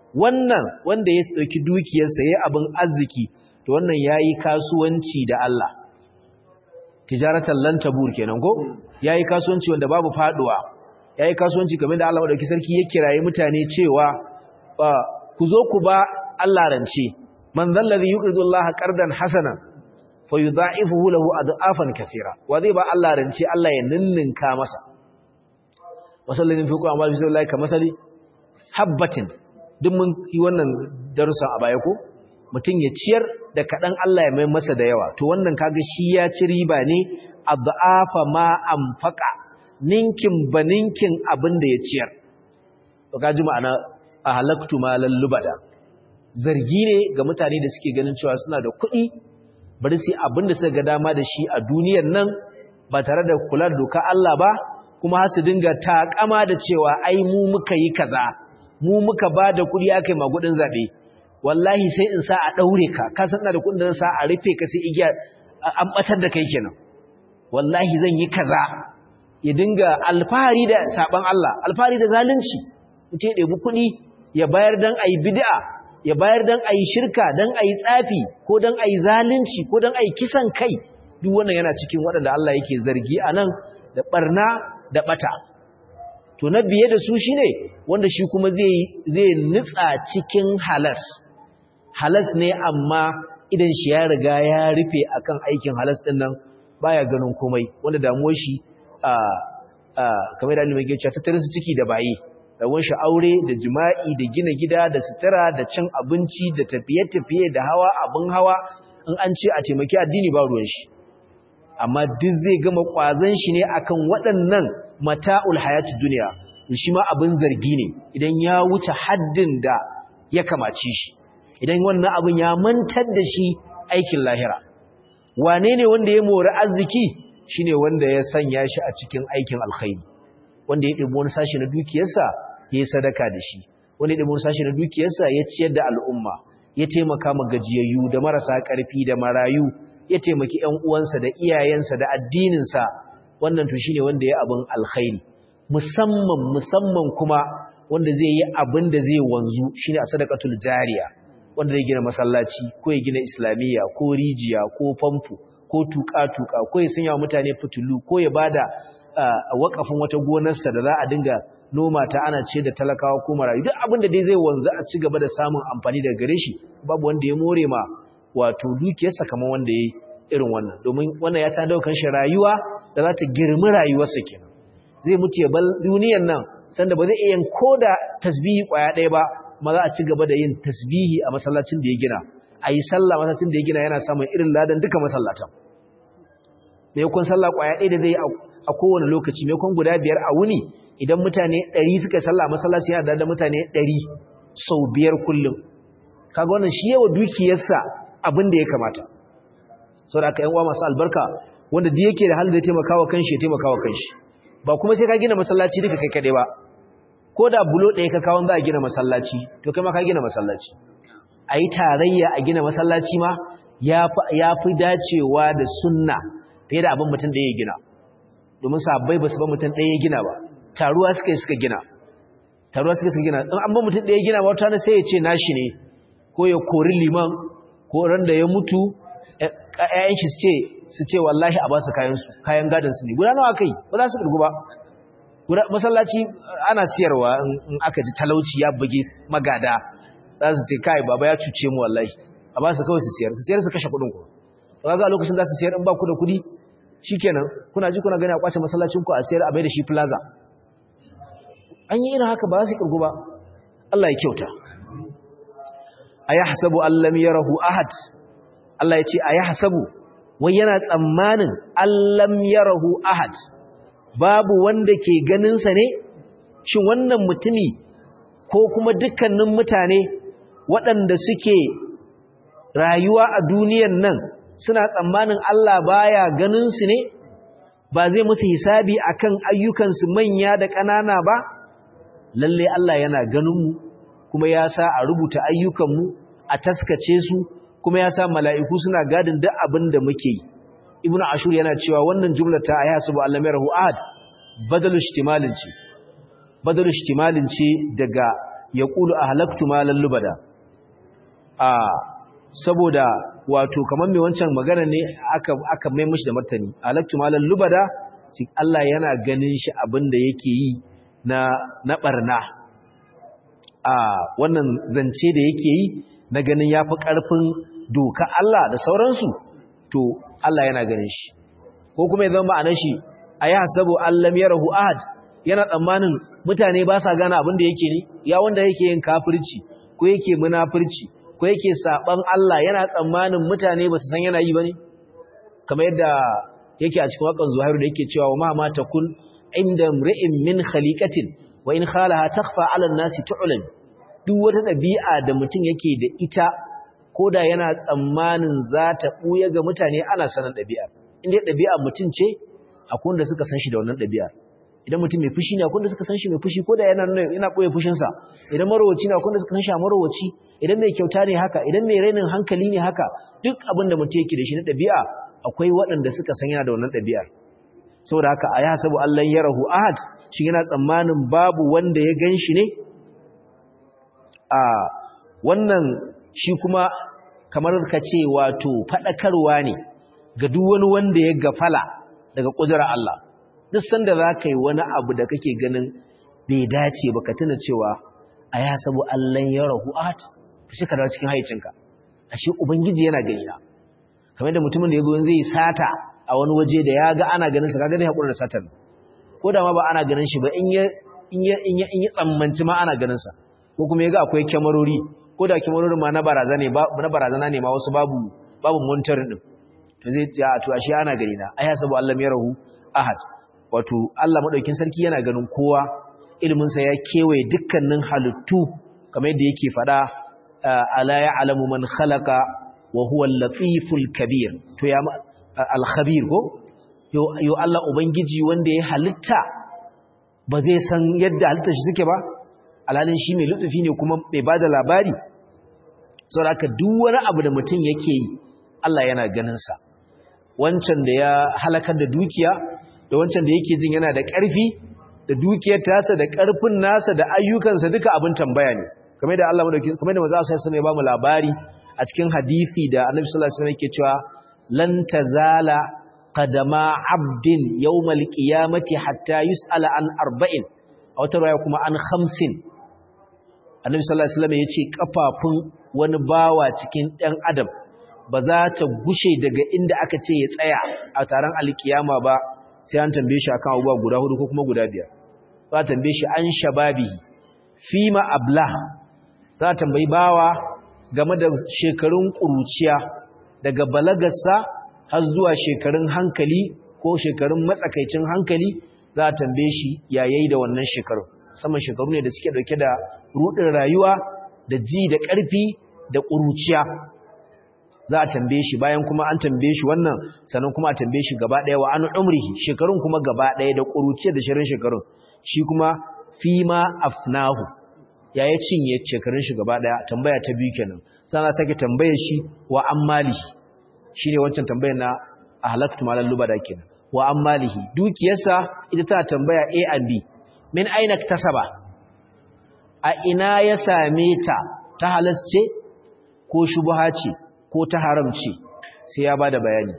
wannan wanda ya dauki dukiyarsa yayi abin arziki to wannan yayi kasuwanci da Allah tijaratan lan tabur kenan ko yayi kasuwanci wanda babu faduwa yayi kasuwanci kamar da Allah madauki sarki ya kiraye mutane cewa ku zo ku ba Allah rance man zallazi yuqridu Allah qardan hasanan fayudha'ifuhu lahu ad'afan kaseera wa zai ba Allah rance Allah ya ninninka masa wasallin fi qur'an wa billahi kamasali habbatin duk mun yi wannan darussan a baya ko mutum ya ciyar da kaɗan Allah ya mai masa da yawa to wannan kaga shi ya ci riba ne adhafa ma anfaqa ninkin baninkin abin da ya ciyar to kaji ma'ana a halaktu malan lubada zargi ne ga mutane da suke ganin cewa suna da kuɗi bari su abin da suka ga dama da shi a duniyar nan ba tare da kula da doka Allah ba kuma har su dinga takama da cewa ai mu muka yi kaza mu muka ba da kuɗi aka yi magudin zaɓe wallahi sai in sa a ɗaure ka ka san da kuɗin da sa a rufe ka sai igiya an ɓatar da kai kenan wallahi zan yi kaza ya dinga alfahari da saɓan Allah alfahari da zalunci mutum ya ɗebi kuɗi ya bayar don a yi bid'a ya bayar don a yi shirka don a yi tsafi ko don a yi zalunci ko don a yi kisan kai duk wannan yana cikin waɗanda Allah yake zargi a nan da ɓarna da ɓata to na biye da su shi ne wanda shi kuma zai nutsa cikin halas halas ne amma idan shi ya riga ya rufe akan aikin halas ɗin nan baya ganin komai wanda damuwar shi kamar da alimai cewa tattalin su ciki da baye rawar shi aure da jima'i da gina gida da sutura da cin abinci da tafiye-tafiye da hawa abin hawa in an ce a taimaki addini ba ruwan shi amma duk zai gama kwazon shi ne akan waɗannan mata'ul hayati duniya shi ma abin zargi ne idan ya wuce haddin da ya kamace shi idan wannan abin ya mantar da shi aikin lahira wane ne wanda ya mori arziki shine wanda ya sanya shi a cikin aikin alkhairi wanda ya ɗibo wani sashi na dukiyarsa ya yi sadaka da shi wanda ya ɗibo wani sashi na dukiyarsa ya ciyar da al'umma ya taimaka ma gajiyayyu da marasa ƙarfi da marayu ya taimaki ‘yan uwansa da iyayensa da addininsa wannan to shine wanda ya abin alkhairi musamman musamman kuma wanda zai yi abin da zai wanzu shine a sadaqatul jariya wanda zai gina masallaci ko ya gina islamiyya ko rijiya ko famfo ko tuka-tuka ko ya sanya mutane fitulu ko ya bada wakafin wata gonarsa da za a dinga noma ta ana ce da talakawa ko marayu duk abin da dai zai wanzu a ci gaba da samun amfani daga gare shi babu wanda ya more ma wato dukiyarsa kamar wanda ya yi irin wannan domin wannan ya tada kan shi rayuwa da za ta girmi rayuwarsa kenan zai mutu ya bar duniyar nan sanda ba zai iya yin koda tasbihi kwaya ɗaya ba ma za a ci gaba da yin tasbihi a masallacin da ya gina a yi sallah masallacin da ya gina yana samun irin ladan duka masallatan me yakon sallah kwaya ɗaya da zai a kowane lokaci me yakon guda biyar a wuni idan mutane ɗari suka sallah a masallaci yana da mutane ɗari sau biyar kullum kaga wannan shi yawa dukiyarsa abin da ya kamata sau da aka yan uwa masu albarka wanda duk yake da halin zai taimaka wa kanshi ya taimaka wa kanshi ba kuma sai ka gina masallaci duka kai kaɗai ba ko da bulo ɗaya ka kawon za a gina masallaci to kai ma ka gina masallaci a yi tarayya a gina masallaci ma ya fi dacewa da sunna fiye da abin mutum ɗaya ya gina domin sabbai ba su ba mutum ɗaya ya gina ba taruwa suka yi suka gina taruwa suka suka gina in an ba mutum ɗaya gina ba wata sai ya ce nashi ne ko ya kori liman ko ran da ya mutu ƴaƴan shi su ce su ce wallahi a ba su kayan su kayan gadon su ne guda nawa kai ba za su kirgu ba masallaci ana siyarwa in aka ji talauci ya buge magada za su ce kai baba ya cuce mu wallahi a ba su kawai su siyar su siyar su kashe kuɗin ku ba ga lokacin za su siyar in ba ku da kuɗi shikenan kuna ji kuna gani a kwace masallacin ku a siyar a bai da shi plaza an yi irin haka ba su kirgu ba Allah ya kyauta ayahsabu allam yarahu ahad Allah ya ce ayahsabu wai yana tsammanin allam yarahu ahad babu wanda ke ganin sa ne shin wannan mutumi ko kuma dukkanin mutane waɗanda suke rayuwa a duniyan nan suna tsammanin Allah baya ganin su ne ba zai musu hisabi akan ayyukansu manya da ƙanana ba lalle Allah yana ganin mu kuma ya sa a rubuta ayyukanmu a taskace su kuma ya sa mala'iku suna gadin duk abin da muke yi ibnu ashur yana cewa wannan jumla ta ayatu Allah mai rahu ahad badalu ihtimalin ce badalu ihtimalin ce daga yaqulu ahlaktu malan lubada a saboda wato kamar mai wancan magana ne aka aka mai mishi da martani ahlaktu malan lubada shi Allah yana ganin shi abinda yake yi na na barna a wannan zance da yake yi na ganin yafi karfin doka Allah da sauransu to Allah yana ganin shi ko kuma ya zama ma'anar shi ayahsabu allam yarahu ahad yana tsammanin mutane ba sa gane abin da yake ne ya wanda yake yin kafirci ko yake munafirci ko yake saban Allah yana tsammanin mutane ba su san yana yi bane kamar yadda yake a cikin wakan Zuhairu da yake cewa wa ma ma takun inda mri'in min khaliqatin wa in khalaha takhfa 'ala an-nasi tu'lam duk wata dabi'a da mutum yake da ita koda yana tsammanin za ta buya ga mutane ana sanan dabi'a inda dabi'a mutum ce akwai wanda suka san shi da wannan dabi'a idan mutum mai fushi ne akwai wanda suka san shi mai fushi koda yana yana boye fushin sa idan marowaci ne akwai wanda suka san shi a marowaci idan mai kyauta ne haka idan mai rainin hankali ne haka duk abin da mutum yake da shi na dabi'a akwai waɗanda suka san yana da wannan ɗabi'ar saboda haka a ya sabu Allah ya rahu ahad shi yana tsammanin babu wanda ya gan shi ne a wannan shi kuma kamar ka ce wato faɗakarwa ne ga duk wani wanda ya gafala daga ƙudurar Allah duk sanda za ka yi wani abu da kake ganin bai dace ba ka tuna cewa a ya sabu Allah ya rahu ahad shi ka dawo cikin haicinka ashe ubangiji yana gani na kamar da mutumin da ya zo zai sata a wani waje da ya ga ana ganin sa kaga zai hakura da satar ko da ma ba ana ganin shi ba in ya in ya in ya in ya tsammanci ma ana ganin sa ko kuma ya ga akwai kyamarori ko da kyamarorin ma na barazana ne ba na barazana ne ma wasu babu babu monitor din to zai ce a to ashe ana gani na ai sabu Allah ya rahu ahad wato Allah madaukin sarki yana ganin kowa ilimin sa ya kewaye dukkanin halittu kamar yadda yake fada ala ya'lamu man khalaqa wa huwa al-latiful kabir to ya al-khabir ko yo yo Allah ubangiji wanda ya halitta ba zai san yadda halitta shi suke ba alalin shi mai lutufi ne kuma bai bada labari saboda haka duk wani abu da mutum yake yi Allah yana ganin sa wancan da ya halakar da dukiya da wancan da yake jin yana da ƙarfi da dukiyar tasa da ƙarfin nasa da ayyukansa duka abin tambaya ne kamar da Allah madauki kamar da manzo sai ya ba mu labari a cikin hadisi da Annabi sallallahu alaihi wasallam yake cewa lan tazala qadama abdin yawmal qiyamati hatta yus'ala an arba'in a wata riwaya kuma an khamsin Annabi sallallahu alaihi wasallam yace kafafun wani bawa cikin ɗan adam ba za ta gushe daga inda aka ce ya tsaya a taron alkiyama ba sai an tambaye shi akan abubuwa guda hudu ko kuma guda biyar za ta tambaye shi an shababihi fima abla za ta tambayi bawa game da shekarun ƙuruciya daga balagarsa har zuwa shekarun hankali ko shekarun matsakaicin hankali za a tambaye shi yayayi da wannan shekarun saman shekaru ne da suke dauke da rudin rayuwa da ji da ƙarfi da ƙuruciya za a tambaye shi bayan kuma an tambaye shi wannan sannan kuma a tambaye shi gaba ɗaya wa an umrihi shekarun kuma gaba ɗaya da ƙuruciya da shirin shekarun shi kuma fima afnahu ya ya cinye shekarun shi gaba daya tambaya ta biyu kenan sana sake tambaye shi wa ammalihi shine wancan tambayar na ahlaktu malal lubada kenan wa ammalihi dukiyarsa ita ta tambaya A and B min aina tasaba a ina ya same ta ta halasce ko shubha ce ko ta haramci sai ya bada bayani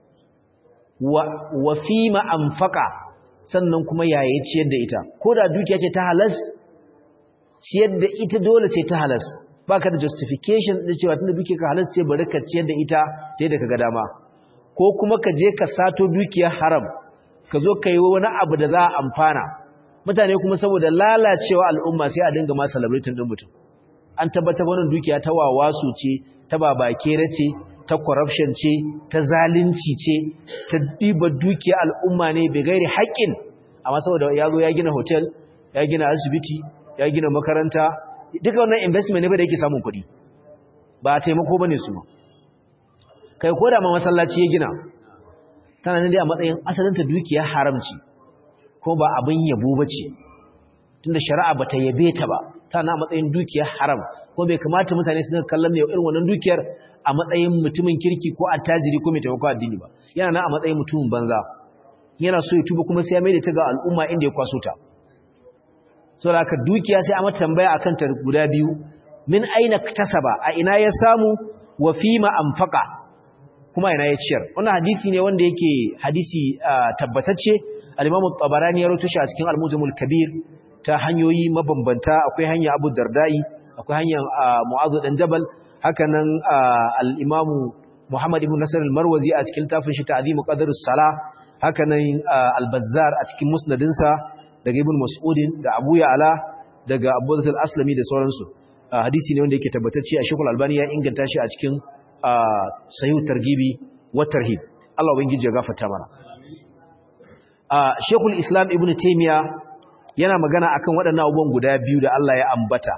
wa wa fima anfaqa sannan kuma yaya ciyar da ita ko da dukiya ce ta halas ciyar da ita dole ce ta halas baka da justification da cewa tunda dukiya ka halas ce bari ka ciyar da ita ta yadda kaga dama ko kuma ka je ka sato dukiyar haram ka zo ka yi wani abu da za a amfana mutane kuma saboda lalacewa al'umma sai a dinga ma celebrating din mutum an tabbatar wannan dukiya ta wawasu ce ta babakere ce ta corruption ce ta zalunci ce ta diba dukiya al'umma ne bai gairi haƙƙin amma saboda ya zo ya gina hotel ya gina asibiti ya gina makaranta duka wannan investment ne ba da yake samun kuɗi ba taimako bane su kai ko da ma masallaci ya gina tana nan dai a matsayin asalinta dukiya haramci ko ba abin yabo bace tunda shari'a bata yabe ta ba tana a matsayin dukiyar haram ko bai kamata mutane su dinga kallon mai irin wannan dukiyar a matsayin mutumin kirki ko attajiri ko mai taimako addini ba yana nan a matsayin mutumin banza yana so ya tuba kuma sai ya maida ta ga al'umma inda ya kwaso ta saboda haka dukiya sai a mata tambaya akan ta guda biyu min aina kasaba a ina ya samu wa fima anfaqa kuma ina ya ciyar wannan hadisi ne wanda yake hadisi tabbatacce al-Imam tabarani ya rawaito shi a cikin Al-Mujamul Kabir ta hanyoyi mabambanta akwai hanya Abu Dardai akwai hanyar Mu'adh dan Jabal haka nan al-Imam Muhammad ibn Nasr al-Marwazi a cikin tafin shi Ta'zimu Qadrus Salah haka nan al-Bazzar a cikin musnadinsa daga Ibn Mas'udin da Abu Ya'la daga Abu Dhabil Aslami da sauransu hadisi ne wanda yake tabbatacce a Sheikhul Albani ya inganta shi a cikin Sahih Targhibi wa Tarhib Allah ubangiji ya gafarta mana Sheikhul Islam Ibn Taymiyyah yana magana akan waɗannan abubuwan guda biyu da Allah ya ambata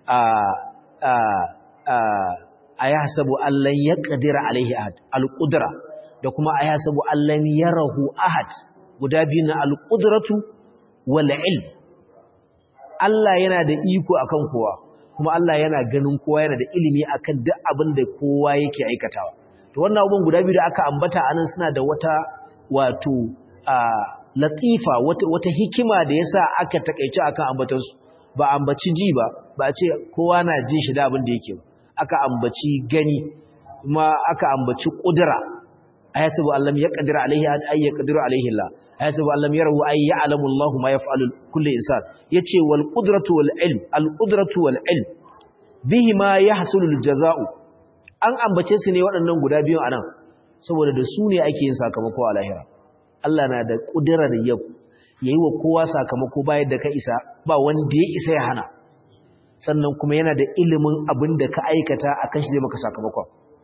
a ya hasabu Allah ya ƙadira alaihi ahad al-ƙudura da kuma a ya hasabu Allah ya rahu ahad guda biyu na al-ƙuduratu wal-il Allah yana da iko akan kowa kuma Allah yana ganin kowa yana da ilimi akan duk abin da kowa yake aikatawa to wannan abubuwan guda biyu da aka ambata anan suna da wata wato latifa wata hikima da yasa aka takeice akan ambatansu ba ambaci ji ba ba ce kowa na jin shi da abin da yake aka ambaci gani kuma aka ambaci kudura ayyasabu allam yaqdiru alaihi ay yaqdiru alaihi Allah ayyasabu allam yarahu ay ya'lamu Allah ma yaf'alu kullu insan yace wal qudratu wal ilm al qudratu wal ilm bihi ma yahsulu al jazaa'u an ambace su ne waɗannan guda biyu anan saboda da su ne ake yin sakamako a lahira Allah na da ƙudurar yau ya yi wa kowa sakamako bayan da ka isa ba wanda ya isa ya hana sannan kuma yana da ilimin abin da ka aikata a kan shi zai maka sakamakon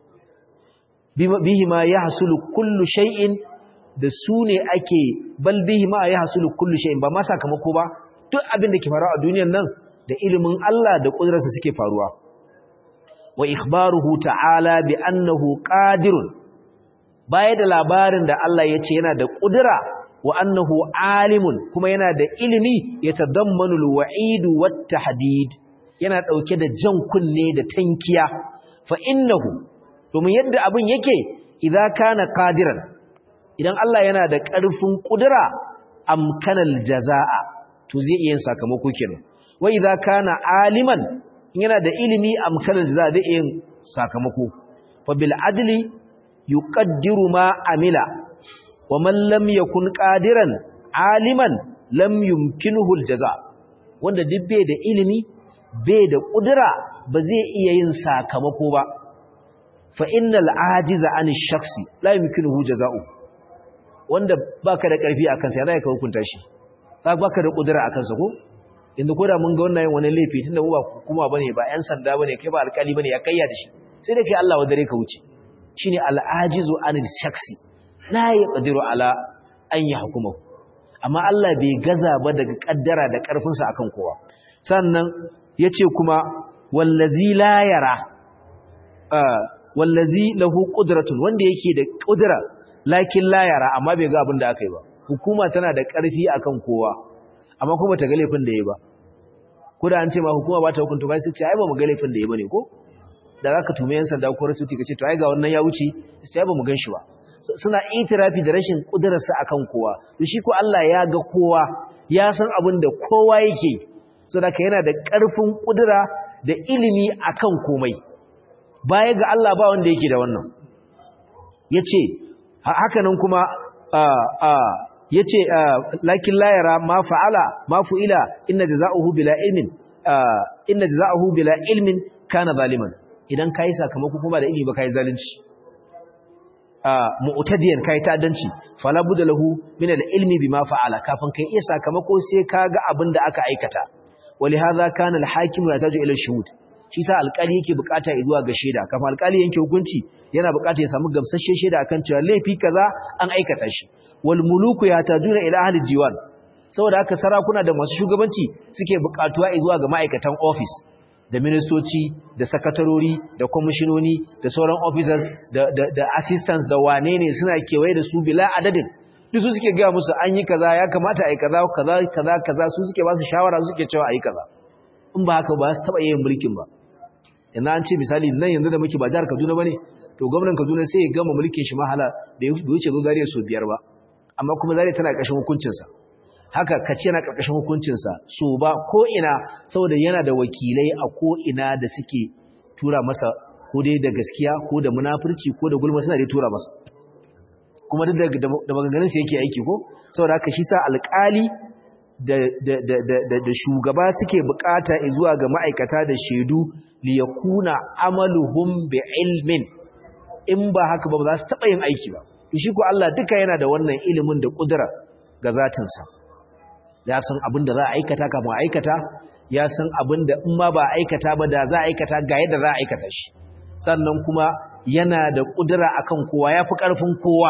bihi ma ya hasulu kullu shay'in da su ne ake bal bihi ma ya hasulu kullu shay'in ba ma sakamako ba duk abin da ke faruwa a duniyar nan da ilimin Allah da ƙudurarsa suke faruwa wa ikhbaruhu ta'ala bi annahu qadirun baya da labarin da Allah ya ce yana da ƙudura wa annahu alimun kuma yana da ilimi ya tadammanu alwa'idu wattahdid yana dauke da jan kunne da tankiya fa innahu domin yadda abin yake idza kana qadiran idan Allah yana da ƙarfin ƙudura amkanal jazaa to zai iya sakamako kenan wa idza kana aliman yana da ilimi amkanal jazaa zai iya sakamako fa bil adli yuqaddiru ma amila wa man lam yakun qadiran aliman lam yumkinuhu aljaza wanda duk bai da ilimi bai da kudura ba zai iya yin sakamako ba fa innal ajiza an shakhsi la yumkinuhu jaza'u wanda baka da karfi akan sa zai ka hukunta shi baka da kudura akan sa ko inda koda mun ga wannan wani laifi tunda mu ba kuma bane ba yan sanda bane kai ba alkali bane ya kayya da shi sai dai kai Allah wa dare ka wuce shine al'ajizu anil shaksi la yaqdiru ala an yahkumahu amma Allah bai gaza ba daga kaddara da karfin sa akan kowa sannan yace kuma wallazi la yara wallazi lahu qudratun wanda yake da qudra lakin la yara amma bai ga abin da aka yi ba hukuma tana da karfi akan kowa amma kuma ta ga laifin da yayi ba ko da an ce ma hukuma ba ta hukunta ba sai ce ai ba mu ga laifin da yayi bane ko da za ka tume yan sanda ko rasuti ka ce to ai ga wannan ya wuce sai ba mu gan shi ba suna itirafi da rashin kudurarsa akan kowa to shi ko Allah ya ga kowa ya san abin da kowa yake so da yana da ƙarfin kudura da ilimi akan komai baya ga Allah ba wanda yake da wannan yace haka nan kuma yace lakin la yara ma fa'ala ma fu'ila inna jazaohu bila ilmin inna jazaohu bila ilmin kana zaliman idan kai sakamako kuma da ilimi ba kai zalunci mu'tadiyan kai ta'addanci fala budda lahu min al-ilmi bima fa'ala kafin kai iya sakamako sai kaga abin da aka aikata walihaza kana al-hakim yataju ila shuhud shi sa alƙali yake bukata zuwa ga shaida kafin alƙali yanke hukunci yana bukata ya samu gamsasshen shaida akan cewa laifi kaza an aikata shi wal muluku yatajuna ila ahli diwan saboda haka sarakuna da masu shugabanci suke bukatuwa zuwa ga ma'aikatan office da ministoci da sakatarori da kwamishinoni da sauran officers da, da, da assistants da wane ne suna kewaye da su bila adadin duk su suke gaya musu an yi kaza ya kamata a yi kaza kaza kaza kaza su suke ba su shawara su suke cewa a yi kaza in ba haka ba su taɓa yin mulkin ba yanzu an ce misali nan yanzu da muke ba jihar kaduna ba ne to gwamnan kaduna sai ya gama mulkin shi mahala da ya wuce zo zariya sau biyar ba amma kuma zariya tana ƙarshen hukuncinsa haka kace yana karkashin hukuncinsa so ba ko ina saboda yana da wakilai a ko ina da suke tura masa ko dai da gaskiya ko da munafurci ko da gulma suna dai tura masa kuma duk da maganganun sa yake aiki ko saboda haka shi sa alƙali da da da da da shugaba suke bukata zuwa ga ma'aikata da shedu li yakuna amaluhum bi ilmin in ba haka ba za su taba yin aiki ba shi ko Allah duka yana da wannan ilimin da kudura ga zatinsa ya san abin da za a aikata kafin a aikata ya san abin da in ma ba a aikata ba da za a aikata ga yadda za a aikata shi sannan kuma yana da kudura akan kowa ya fi ƙarfin kowa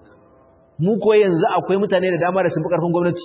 mu ko yanzu akwai mutane da dama da sun fi ƙarfin gwamnati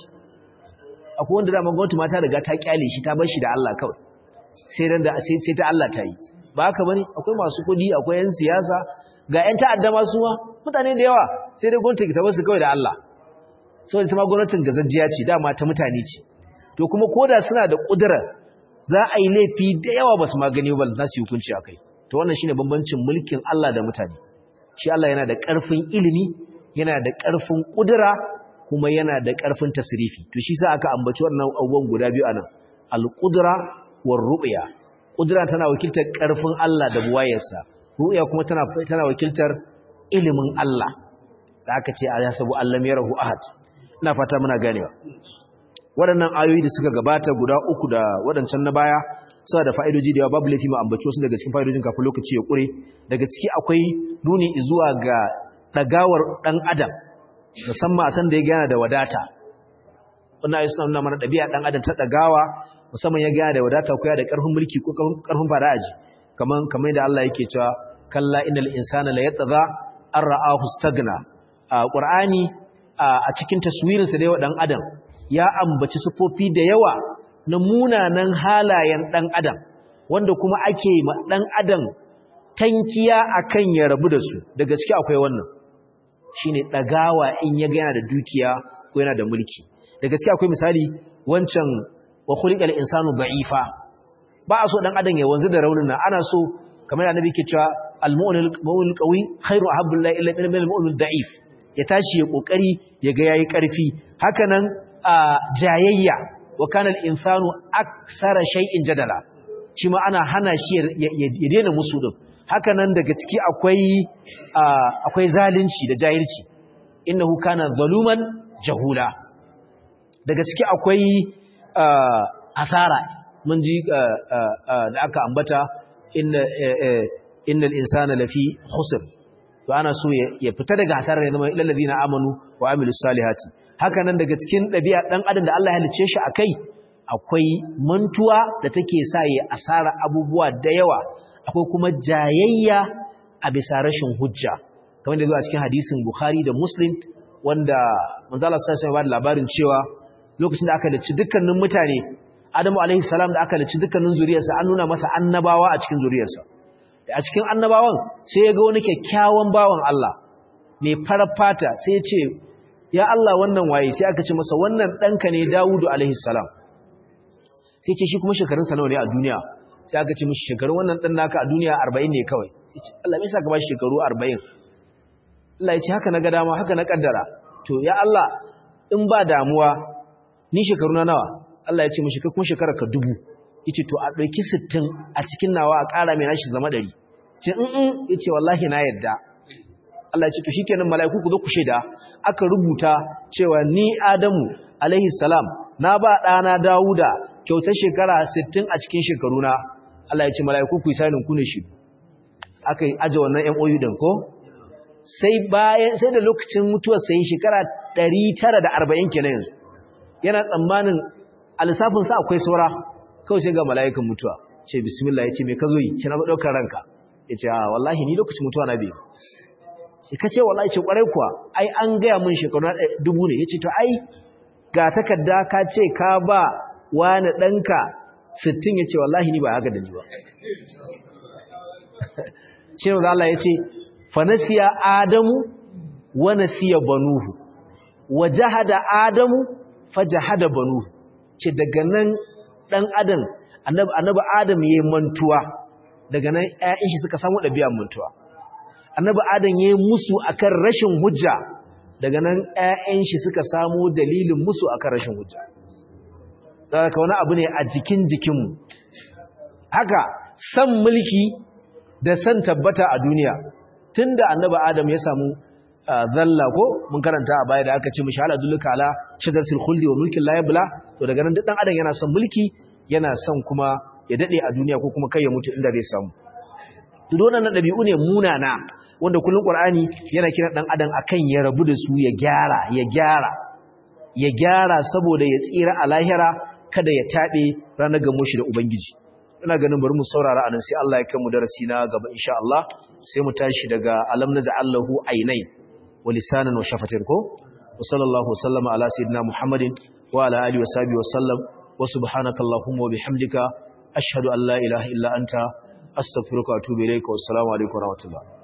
akwai wanda dama gwamnati ma ta riga ta kyale shi ta bar shi da Allah kawai sai dan da sai ta Allah ta yi ba haka bane akwai masu kuɗi akwai yan siyasa ga yan ta'adda ma su ma mutane da yawa sai dai gwamnati ta bar su kawai da Allah saboda ita ma gwamnatin gazajjiya ce dama ta mutane ce to kuma koda suna da kudura za a yi laifi da yawa ba su magani ba za su yi hukunci a kai to wannan shine bambancin mulkin Allah da mutane shi Allah yana da ƙarfin ilimi yana da ƙarfin kudura kuma yana da ƙarfin tasrifi to shi sa aka ambaci wannan abubuwan guda biyu anan al-qudra war ru'ya kudura tana wakiltar ƙarfin Allah da buwayarsa ru'ya kuma tana tana wakiltar ilimin Allah da aka ce a yasabu Allah mai rahu ahad ina fata muna ganewa waɗannan ayoyi da suka gabata guda uku da waɗancan na baya suna da fa'idoji da yawa babu laifi mu ambaci wasu daga cikin fa'idojin kafin lokaci ya ƙure daga ciki akwai nuni zuwa ga ɗagawar ɗan adam musamman a san da ya gana da wadata wannan ayoyi suna nuna mana ɗabi'a ɗan adam ta ɗagawa musamman ya gana da wadata ko ya da ƙarfin mulki ko ƙarfin fara'aji kamar kamar da Allah yake cewa kalla innal insana la yatgha an ra'ahu stagna a ƙur'ani a cikin taswirinsa da yawa ɗan adam ya ambaci sufofi da yawa na munanan halayen ɗan adam wanda kuma ake ma ɗan adam tankiya akan ya rabu da su daga ciki akwai wannan shine ɗagawa in ya ga yana da dukiya ko yana da mulki daga ciki akwai misali wancan wa khuliqal insanu da'ifa ba a so ɗan adam ya wanzu da raunin nan ana so kamar annabi ke cewa al-mu'min qawi khairu ahabbu ila min al-mu'min da'if ya tashi ya kokari ya ga yayi karfi hakanan jayayya wa kana al-insanu aksara shay'in jadala shi ma ana hana shi ya daina musu din hakanan daga ciki akwai akwai zalunci da jahilci innahu kana zaluman jahula daga ciki akwai asara mun ji da aka ambata inna innal insana lafi khusr to ana so ya fita daga hasarar ya zama ilal ladina amanu wa amilus salihati haka nan daga cikin dabi'a dan adam da Allah ya halice shi akai akwai mantuwa da take sa ya asara abubuwa da yawa akwai kuma jayayya a bisa rashin hujja kamar da zuwa cikin hadisin Bukhari da Muslim wanda manzo Allah sallallahu alaihi labarin cewa lokacin da aka dace dukkanin mutane Adamu alaihi salam da aka dace dukkanin zuriyarsa an nuna masa annabawa a cikin zuriyarsa a cikin annabawan sai ya ga wani kyakkyawan bawan Allah mai farar fata sai ya ce ya Allah wannan waye sai aka ce masa wannan ɗanka ne Dawudu alaihi salam sai ce shi kuma shekarunsa nawa ne a duniya sai aka ce mishi shekaru wannan ɗan naka a duniya arba'in ne kawai sai ce Allah me yasa ka ba shi shekaru arba'in Allah ya ce haka na ga dama haka na kaddara to ya Allah in ba damuwa ni shekaru na nawa Allah ya ce mishi kai kuma shekarar ka dubu yace to a ɗauki sittin a cikin nawa a ƙara mai nashi zama ɗari ce in yace wallahi na yadda Allah ya ce to shikenan mala'iku ku zo ku shaida aka rubuta cewa ni Adamu alaihi salam na ba ɗana Dawuda kyautar shekara 60 a cikin shekaruna Allah ya ce mala'iku ku yi sanin ku ne shi aka yi aje wannan MOU din ko sai bayan sai da lokacin mutuwar sai shekara 940 kenan yanzu yana tsammanin alisafin sa akwai saura kawai sai ga mala'ikan mutuwa ce bismillah yace me ka zo yi ce na daukar ranka yace a wallahi ni lokacin mutuwa na biyu sai kace wallahi ce kwarai kuwa ai an gaya mun shekaru dubu ne yace to ai ga takarda ka ce ka ba wani danka 60 yace wallahi ni ba haka da ni ba shi ne Allah yace fa nasiya adamu wa nasiya banuhu wa jahada adamu fajahada banuhu ce daga nan dan adam annabi annabi adam yayin mantuwa daga nan ƴaƴan shi suka samu ɗabi'ar mantuwa annabi adam yayin musu akan rashin hujja daga nan ƴaƴan shi suka samu dalilin musu akan rashin hujja saboda wani abu ne a jikin jikinmu haka san mulki da san tabbata a duniya tunda annabi adam ya samu zalla ko mun karanta a baya da aka ce mishi ala dulluka ala shajaratul khuldi wa mulkin la yabla to daga nan duk dan adam yana son mulki yana son kuma ya dade a duniya ko kuma kai ya mutu inda zai samu to wannan dabi'u ne munana wanda kullun qur'ani yana kiran dan adam akan ya rabu da su ya gyara ya gyara ya gyara saboda ya tsira a lahira kada ya tabe ranar gamo shi da ubangiji ina ganin bari mu saurara anan sai Allah ya kai mu darasi na gaba insha Allah sai mu tashi daga alam naj'alahu aynay wa lisanan wa shafatin ko wa sallallahu wasallama ala sayyidina muhammadin wa ala alihi wa sahbihi wa sallam wa subhanaka allahumma wa bihamdika ashhadu an la ilaha illa anta astaghfiruka wa atubu ilayka wa assalamu alaikum wa rahmatullah